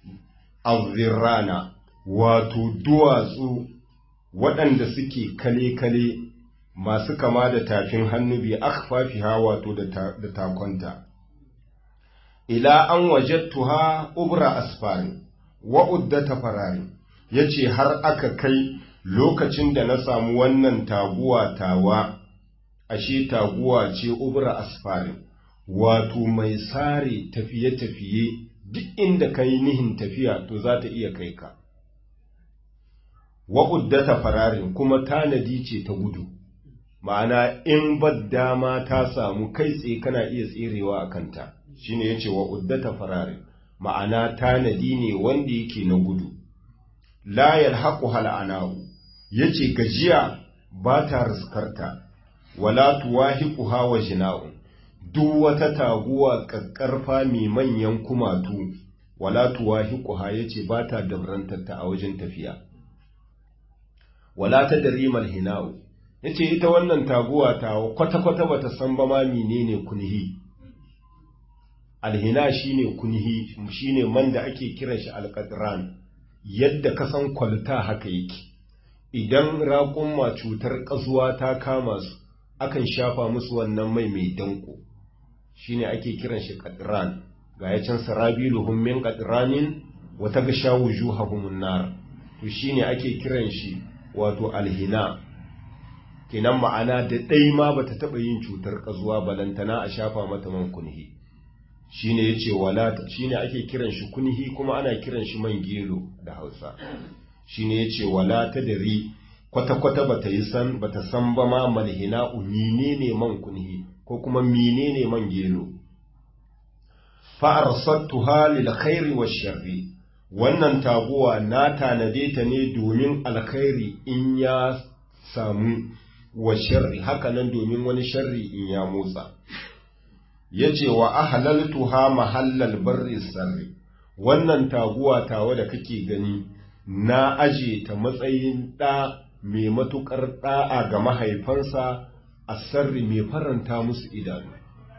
azirrana wato duwatsu waɗanda suke kale-kale masu kama da tafin hannu bi akfafiha wato da takonta ila an wajattuha ubra asfari wa'uddata farari ya ce har aka kai lokacin da na samu wannan taguwa tawa ashe taguwa ce ubra asfarin wato mai sare tafiye-tafiye duk inda ka yi nihin tafiya to za ta iya kai ka wa'uddata fararin kuma tanadi ce ta gudu ma'ana in dama ta samu kai tsaye kana iya tserewa a kanta shine ya ce wa'uddata fararin ma'ana tanadi ne wanda yake na gudu la yalhaqu hal anahu yace gajiya ba ta riskarta wala tuwahiquha wa jina'un duk wata taguwa kakkarfa mai manyan kumatu wala tuwahiquha yace ba ta dabrantarta a wajen tafiya wala tadrimal hina'u yace ita wannan taguwa ta kwata kwata bata san ba ma menene kunhi alhina shine kunhi shine man da ake kiran shi alqadran yadda ka san kwalta haka yake idan raƙumma cutar ƙazuwa ta kama su akan shafa musu wannan mai mai danko shine ake kiran shi qadran ga ya can sarabiluhum min qadranin wa tagsha wujuhahum nar to shine ake kiran shi wato alhina kenan ma'ana da ɗai ma bata taɓa yin cutar ƙazuwa balantana a shafa mata man kunhi shine yace wala shine ake kiran shi kunhi kuma ana kiran shi man gelo da Hausa shine yace wala tadri kwata kwata bata yi san bata san ba ma malhina menene man kunhi ko kuma menene man gelo fa arsattuha lil khairi wash sharri wannan taguwa na tanade ta ne domin alkhairi in ya samu wa sharri hakanan domin wani sharri in ya motsa yace wa ahlaltuha mahallal barri sarri wannan taguwa tawa da kake gani na aje ta matsayin ɗa mai matuƙar ɗa'a ga mahaifansa a sarri mai faranta musu idanu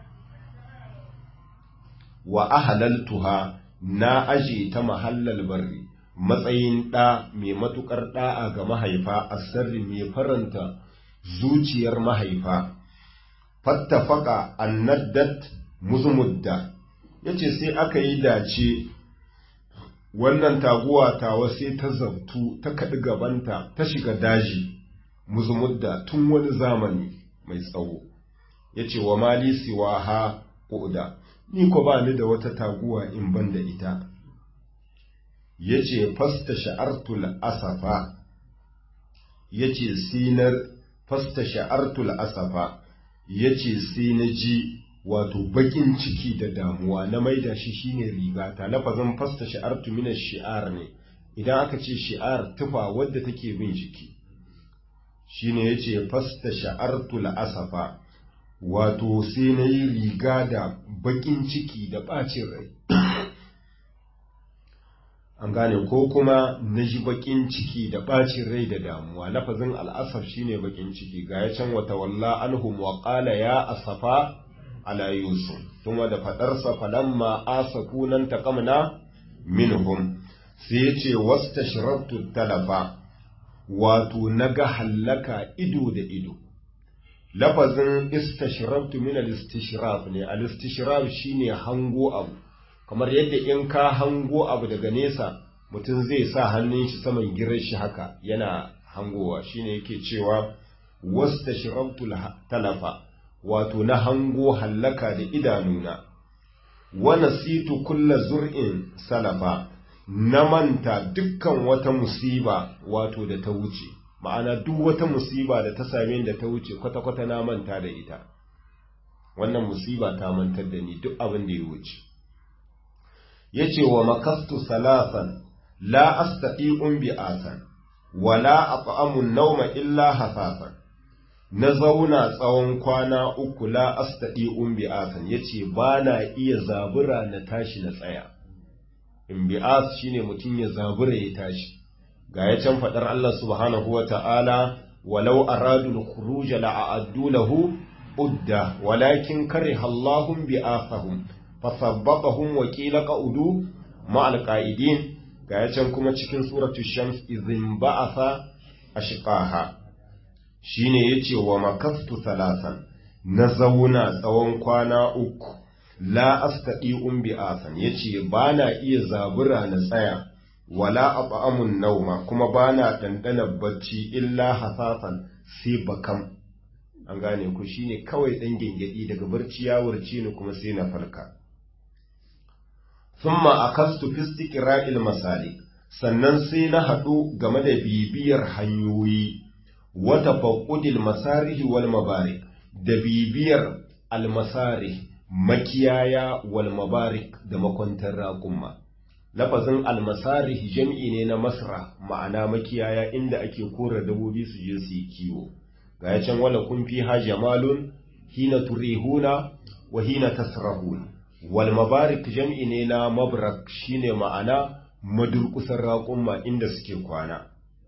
wa ahlaltuha na aje ta mahallal barri matsayin ɗa mai matuƙar ɗa'a ga mahaifa a sarri mai faranta zuciyar mahaifa fattafaka annaddat muzmudda yace sai aka yi dace wannan taguwa tawa sai ta zabtu ta kaɗi gabanta ta shiga daji muzmudda tun wani zamani mai tsawo yace wa mali siwa ha ƙuda ni ko ba ni da wata taguwa in ban da ita yace fasta sha'artul asafa yace sinar fasta sha'artul asafa yace sai na ji wato bakin ciki da damuwa na maida shi shine rigata lafazin fasta sha'artu min shi'ar ne idan aka ce shi'ar tufa wadda take bin jiki shine yace fasta sha'artul asafa wato sai na yi riga da bakin ciki da bacin rai an gane ko kuma na ji bakin ciki da bacin rai da damuwa lafazin al'asaf shine bakin ciki ga ya can wata walla anhum wa qala ya asafa ala yusuf kuma da fadarsa falamma asafu nan taqamna minhum sai ya ce wastashrabtu talafa wato naga hallaka ido da ido lafazin istashrabtu min al-istishrab ne al-istishrab shine hango abu kamar yadda in ka hango abu daga nesa mutum zai sa hannun shi saman girar shi haka yana hangowa shine yake cewa wastashrabtu talafa wato na hango hallaka da idanuna wa nasitu kulla zur'in salafa na manta dukkan wata musiba wato da ta wuce ma'ana duk wata musiba da ta same da ta wuce kwata-kwata na manta da ita wannan musiba ta mantar da ni duk abin da ya wuce yace wa makastu salasan la astati'un bi'atan wala at'amu an-nawma illa hasasan na zauna tsawon kwana uku la astati'un bi'atan yace bana iya zabura na tashi na tsaya in bi'as shine mutum ya zabura ya tashi ga ya can fadar Allah subhanahu wa ta'ala walau aradul khuruj la'addu lahu udda walakin kariha Allahum bi'athahum fasabbatahum wa qila qa'udu ma'al qa'idin ga ya can kuma cikin suratul shams idhin ba'atha ashqaha shine yace wa makastu salasan na zauna tsawon kwana uku la astadi'un bi'asan yace bana iya zabura na tsaya wala at'amun nauma kuma bana dandana bacci illa hasasan sai bakam an gane ku shine kawai dan gengedi daga barci ya wurce ni kuma sai na farka thumma akastu fi istiqra'il masalik sannan sai na haɗu game da bibiyar hanyoyi wata faƙudil masarihi wal mabarik da bibiyar almasarih makiyaya wal mabarik da makwantar raƙumma lafazin almasarih jam'i ne na masra ma'ana makiyaya inda ake kora dabobi su je su yi kiwo ga ya can wala kun fi ha jamalun hina turihuna wa hina tasrahun wal mabarik jam'i ne na mabrak shine ma'ana madurkusar raƙumma inda suke kwana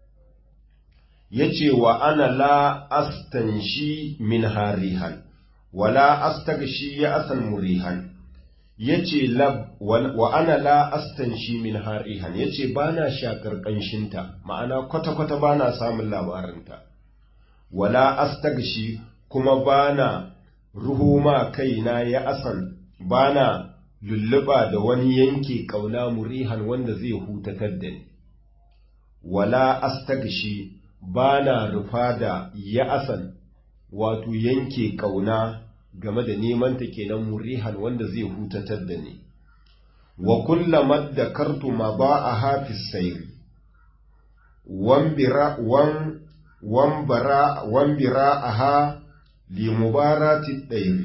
yace wa ana la astanshi min harihan wala astagshi ya asan murihan yace lab wa ana la astanshi min harihan yace bana shakar kanshinta ma'ana kwata kwata bana samun labarinta wala astagshi kuma bana ruhuma kaina ya asan bana lulluba da wani yanke kauna murihan wanda zai hutatar da ni wala astagshi bana rufa da ya asan wato yanke kauna game da neman ta kenan murihan wanda zai hutatar da ni wa kullama dakartu ma ba a hafis sayri wambira wan wambara wambira aha li mubarati dairi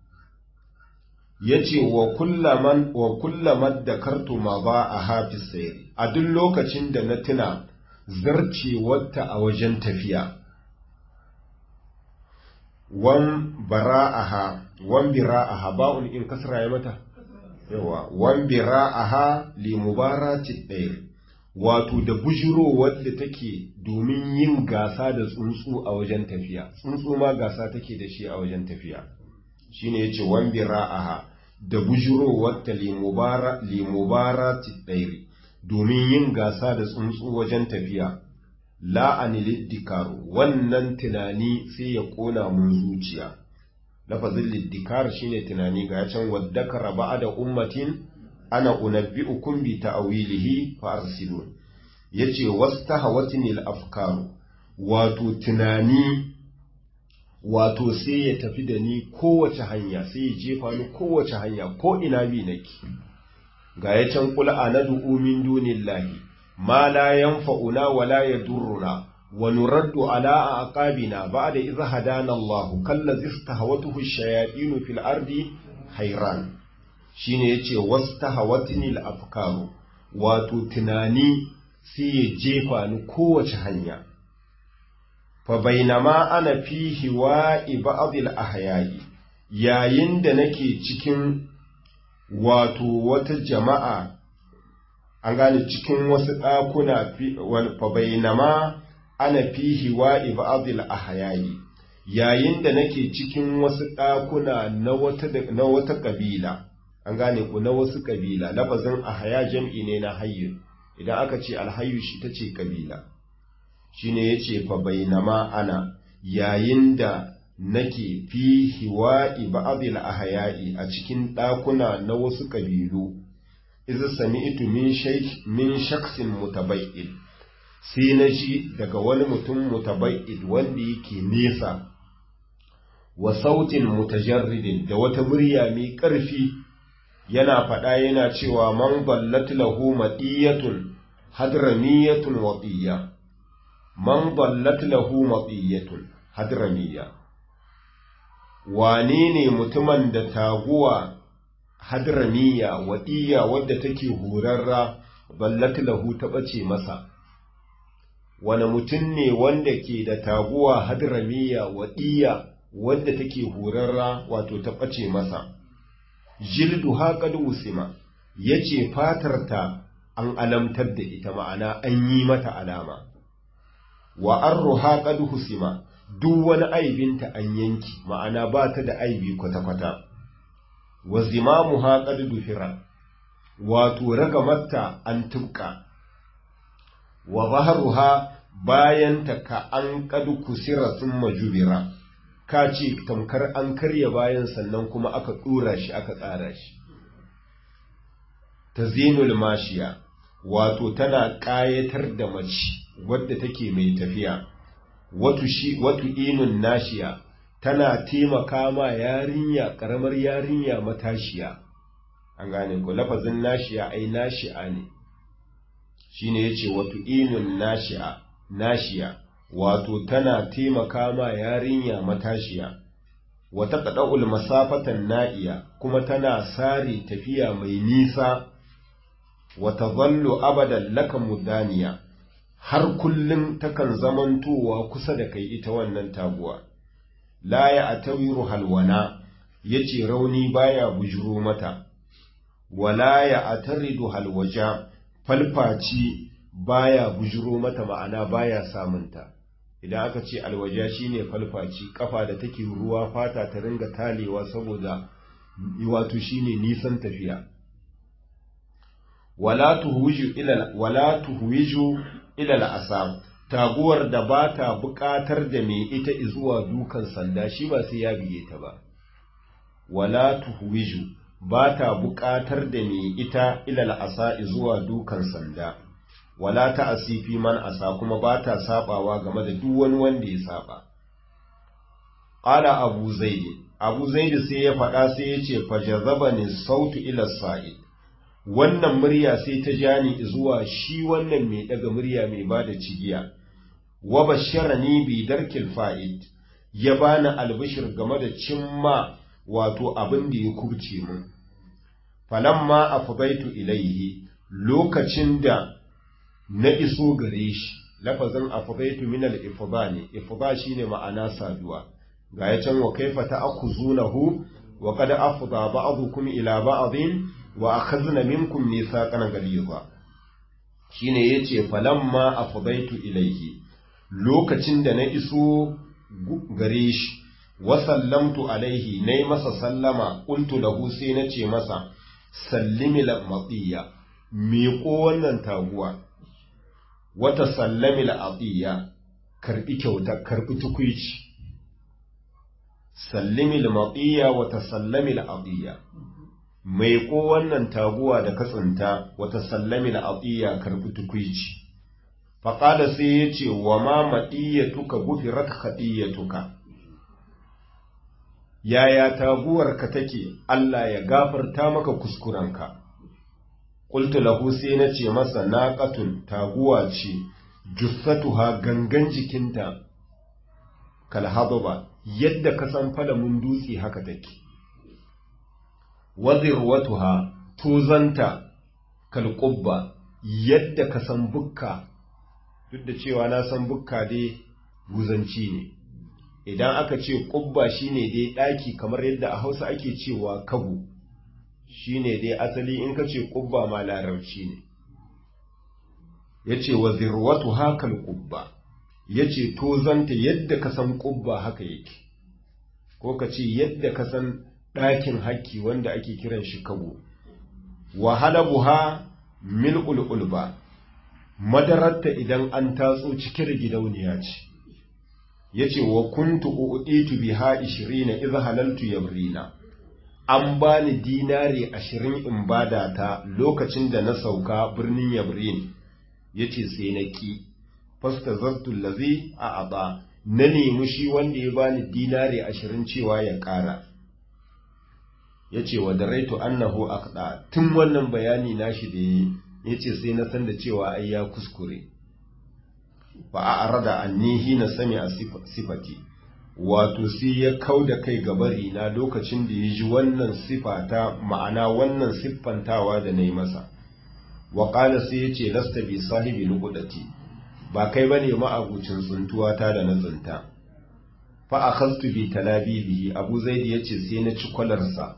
yace wa kullaman wa kullama dakartu ma ba a hafis sayri a duk lokacin da na tuna zarcewarta a wajen tafiya wan bara'aha wan bira'aha ba'un in kasra ya mata yawa wan bira'aha li mubarati ɗaya wato da bujiro wadda take domin yin gasa da tsuntsu a wajen tafiya tsuntsu ma gasa take da shi a wajen tafiya shine yace wan bira'aha da bujiro wadda li mubara li mubarati ɗaya domin yin gasa da tsuntsu wajen tafiya la'ani dikaru wannan tunani sai ya kona mun zuciya lafazin liddikar shine tunani ga can waddakara da ummatin ana unabbi'ukum bi ta'wilihi fa arsilun yace wastahawatinil afkaru wato tunani wato sai ya tafi da ni kowace hanya sai ya jefa ni kowace hanya ko ina bi nake ga ya can kula anadu min dunillahi ma la yanfa'una wa la yadurruna wa nuraddu ala aqabina ba'da idh hadana Allahu kallazi istahawatuhu ash-shayatin fil ardi hayran shine yace wastahawatni al-afkaru wato tunani sai ya jefa ni kowace hanya fa bainama ana fihi wa ibadil ahyayi yayin da nake cikin wato wata jama'a an gane cikin wasu ɗakuna fa bainama ana fihi wa ibadil ahyayi yayin da nake cikin wasu ɗakuna na wata na wata kabila an gane ku na wasu kabila lafazin ahya jam'i ne na hayyu idan aka ce alhayyu shi ta ce kabila shine yace fa bainama ana yayin da nake fi hiwa'i ba'dil ahya'i a cikin ɗakuna na wasu kabilu idza sami'tu min shaykh min shakhsin mutabayyid sai na ji daga wani mutum mutabayyid wanda yake nesa wa sautin mutajarridin da wata murya mai ƙarfi yana faɗa yana cewa man ballat lahu matiyatun hadramiyatun watiya man ballat lahu matiyatun hadramiyya wane ne mutumin da taguwa hadramiya wadiya wadda take horarra ballat lahu ta ɓace masa wane mutum ne wanda ke da taguwa hadramiya wadiya wadda take horarra wato ta ɓace masa jildu haƙad wusima ya ce fatarta an alamtar da ita ma'ana an yi mata alama wa arru haƙad husima duk wani aibinta an yanki ma'ana ba ta da aibi kwata-kwata wa zimamu haƙad duhira wato ragamarta an tubka wa baharuha bayanta ka an ƙadu kusira sun majubira ka ce tamkar an karya bayan sannan kuma aka ɗora shi aka tsara shi ta zinul mashiya wato tana ƙayatar da mace wadda take mai tafiya watu inun nashiya tana taimaka ma yarinya ƙaramar yarinya matashiya an gane ko lafazin nashiya ai nashi'a ne shine yace watu inun nashi'a nashiya wato tana taimaka ma yarinya matashiya wata ƙaɗa'ul masafatan na'iya kuma tana sare tafiya mai nisa wa tadhallu abadan laka mudaniya har kullum takan zamantowa kusa da kai ita wannan taguwa la ya atawiru halwana yace rauni baya bujuro mata wala ya ataridu halwaja falfaci baya bujuro mata ma'ana baya samunta idan aka ce alwaja shine falfaci kafa da take ruwa fata ta ringa talewa saboda wato shine nisan tafiya wala tuhwiju ila wala tuhwiju ila al'asam taguwar da ba ta buƙatar da mai ita zuwa dukan sanda shi ba sai ya biye ta ba wala tuhwiju ba ta buƙatar da mai ita ila al'asa zuwa dukan sanda wala ta asifi man asa kuma ba ta sabawa game da duk wani wanda ya saba qala abu zaid abu zaid sai ya faɗa sai ya ce fajazabani sautu ila sa'id wannan murya sai ta ja ni zuwa shi wannan mai daga murya mai ba da cigiya wa basharani bi darkil fa'id ya bani albishir game da cimma wato abin da ya kubce mu falamma afdaitu ilaihi lokacin da na iso gare shi lafazin afdaitu min al-ifda ne ifda shine ma'ana saduwa ga ya can wa kaifa ta'khuzunahu wa qad afda ba'dukum ila ba'din wa akhadna minkum mithaqan ghaliza shine yace falamma afdaitu ilayhi lokacin da na iso gare shi wa sallamtu alaihi nayi masa sallama qultu lahu sai nace masa sallimi la matiya miƙo wannan taguwa wata sallami la atiya karbi kyauta karbi tukuici sallimi la matiya wata sallami la atiya mai ko wannan taguwa da katsinta wata sallami na atsiya karfi tukwici faƙada sai ya ce wa ma maɗiyyatuka gufirat haɗiyyatuka yaya taguwarka take Allah ya gafarta maka kuskurenka ƙultu lahu sai na ce masa naƙatun taguwa ce jussatuha gangan jikinta kalhadaba yadda ka san falamin dutse haka take wazirwatuha tuzanta kalƙubba yadda ka san bukka duk da cewa na san bukka dai buzanci ne idan aka ce ƙubba shine dai ɗaki kamar yadda a hausa ake cewa kabu shine dai asali in ka ce ƙubba ma larabci ne ya ce wazirwatuha kalƙubba ya ce tozanta yadda ka san ƙubba haka yake ko ka ce yadda ka san ɗakin hakki wanda ake kiran shi kago wahala buha mil ulba madararta idan an tatso cike da gidauniya ce ya ce wa kuntu uɗitu biha ishirina iz halaltu yabrina an bani dinari ashirin in bada ta lokacin da na sauka birnin yabrin ya ce sai na ƙi fasta zartun lazi a aba na nemi shi wanda ya bani dinari ashirin cewa ya ƙara ya ce wa daraitu annahu aqda tun wannan bayani nashi da yi ya ce sai na san da cewa ai ya kuskure fa a arada anni hina sami a sifati wato sai ya kau da kai gabari na lokacin da ya ji wannan sifata ma'ana wannan siffantawa da na yi masa wa ƙala sai ya ce lasta bi sahibi lukudati ba kai ba ne ma'abucin tsuntuwa ta da na tsinta fa a kastu bi talabibihi abu zaidi ya ce sai na ci kwalarsa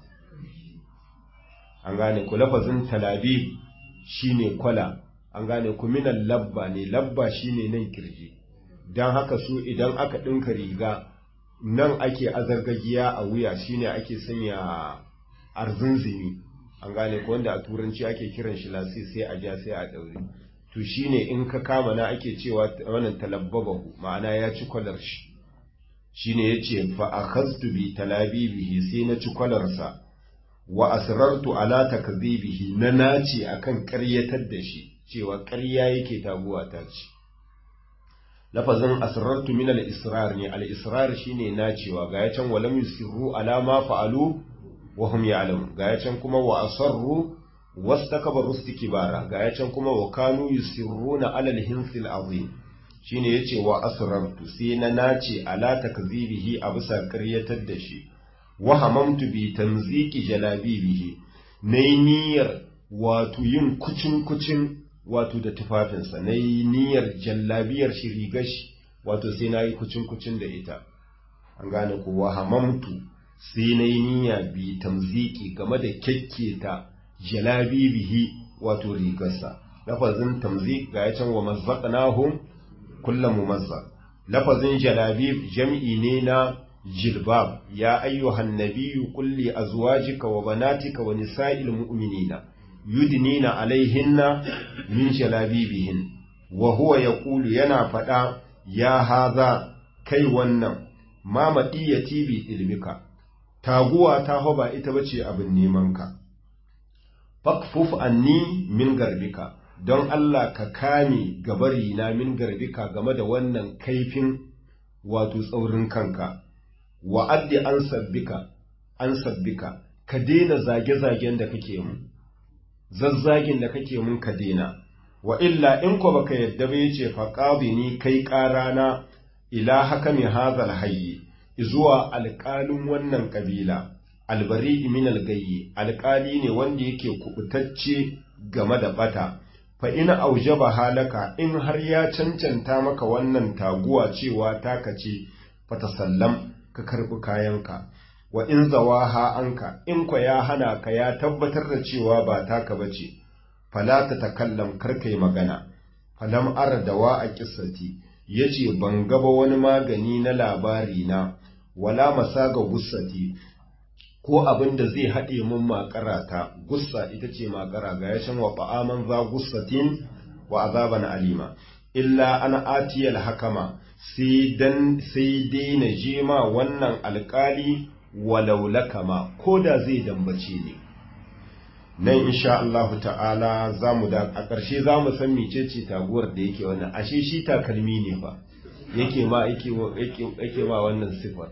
an gane ku lafazin talabib shine kwala an gane ku minan labba ne labba shine nan kirji don haka su idan aka ɗinka riga nan ake azargagiya a wuya shine ake sanya arzinzimi an gane ko wanda a turanci ake kiran shi lasi sai a ja sai a ɗaure to shine in ka kama na ake cewa wannan talabbabahu ma'ana ya ci kwalar shi shine yace fa akhadtu bi talabibihi sai na ci kwalarsa wa asrartu ala takdhibihi na naci akan ƙaryatar da shi cewa ƙarya yake taguwa ta ce lafazin asrartu min al-israr ne al-israr shine nacewa ga yacan walam yusirru ala ma fa'alu wa hum ya'lamun ga yacan kuma wa asarru wastakbaru istikbara ga yacan kuma wa kanu yusirruna ala al-hinsil azim shine yace wa asrartu sai na nace ala takdhibihi a bisa ƙaryatar da shi wa hamamtu bi tanziki jalabibihi nayi niyyar wato yin kucin-kucin wato da tufafinsa na yi niyyar jallabiyar shi rigar shi wato sai na yi kucin-kucin da ita an gane kowa hamamtu sai na yi niyya bi tamziki game da kyakketa jalabibihi wato rigarsa lafazin tamzik ga ya can wa mazzaqnahum kullum mumazzaq lafazin jalabib jam'i ne na jilbab ya ayyuhan nabiyyu qul li azwajika wa banatika wa nisa'il mu'minina yudnina alaihinna min jalabibihin wa huwa yaqulu yana fada ya haza kai wannan ma madiyati bi ilmika taguwa ta hoba ita bace abin neman ka fakfuf anni min garbika don Allah ka kame gabari na min garbika game da wannan kaifin wato tsaurin kanka wa addi an sabbika an sabbika ka daina zage-zagen da kake mun zazzagin da kake mun ka daina wa illa in ko baka yadda ba yace fa ni kai qarana ila hakami hadhal hayyi zuwa alƙalin wannan kabila albari min algayyi alƙali ne wanda yake kubutacce game da bata fa ina aujaba halaka in har ya cancanta maka wannan taguwa cewa taka ce fatasallam ka karɓi kayanka wa in zawaha anka in kwa ya hana ka ya tabbatar da cewa ba taka bace fala ta takallam karkai magana falam ara dawa a kissati yace ban gaba wani magani na labari na wala masaga gussati ko abin da zai haɗe mun makarata gussa ita ce makara ga yashin wa fa'aman za gussatin wa azaban alima illa ana atiyal hakama sai dan sai dai na je ma wannan alkali walau lakama ko da zai dambace ne nan insha Allahu ta'ala zamu da a ƙarshe zamu san mecece taguwar da yake wannan ashe shi takalmi ne fa yake ma yake yake ma wannan sifar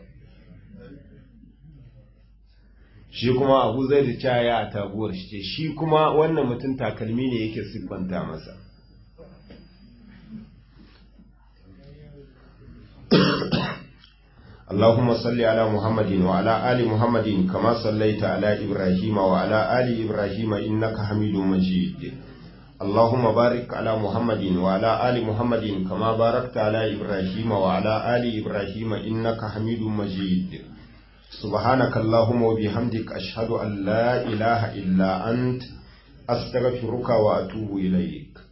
shi kuma Abu Zaid caya a taguwar shi ce shi kuma wannan mutum takalmi ne yake siffanta masa اللهم صل على محمد وعلى آل محمد كما صليت على إبراهيم وعلى آل إبراهيم إنك حميد مجيد اللهم بارك على محمد وعلى آل محمد كما باركت على إبراهيم وعلى آل إبراهيم إنك حميد مجيد سبحانك اللهم وبحمدك أشهد أن لا إله إلا أنت أستغفرك وأتوب إليك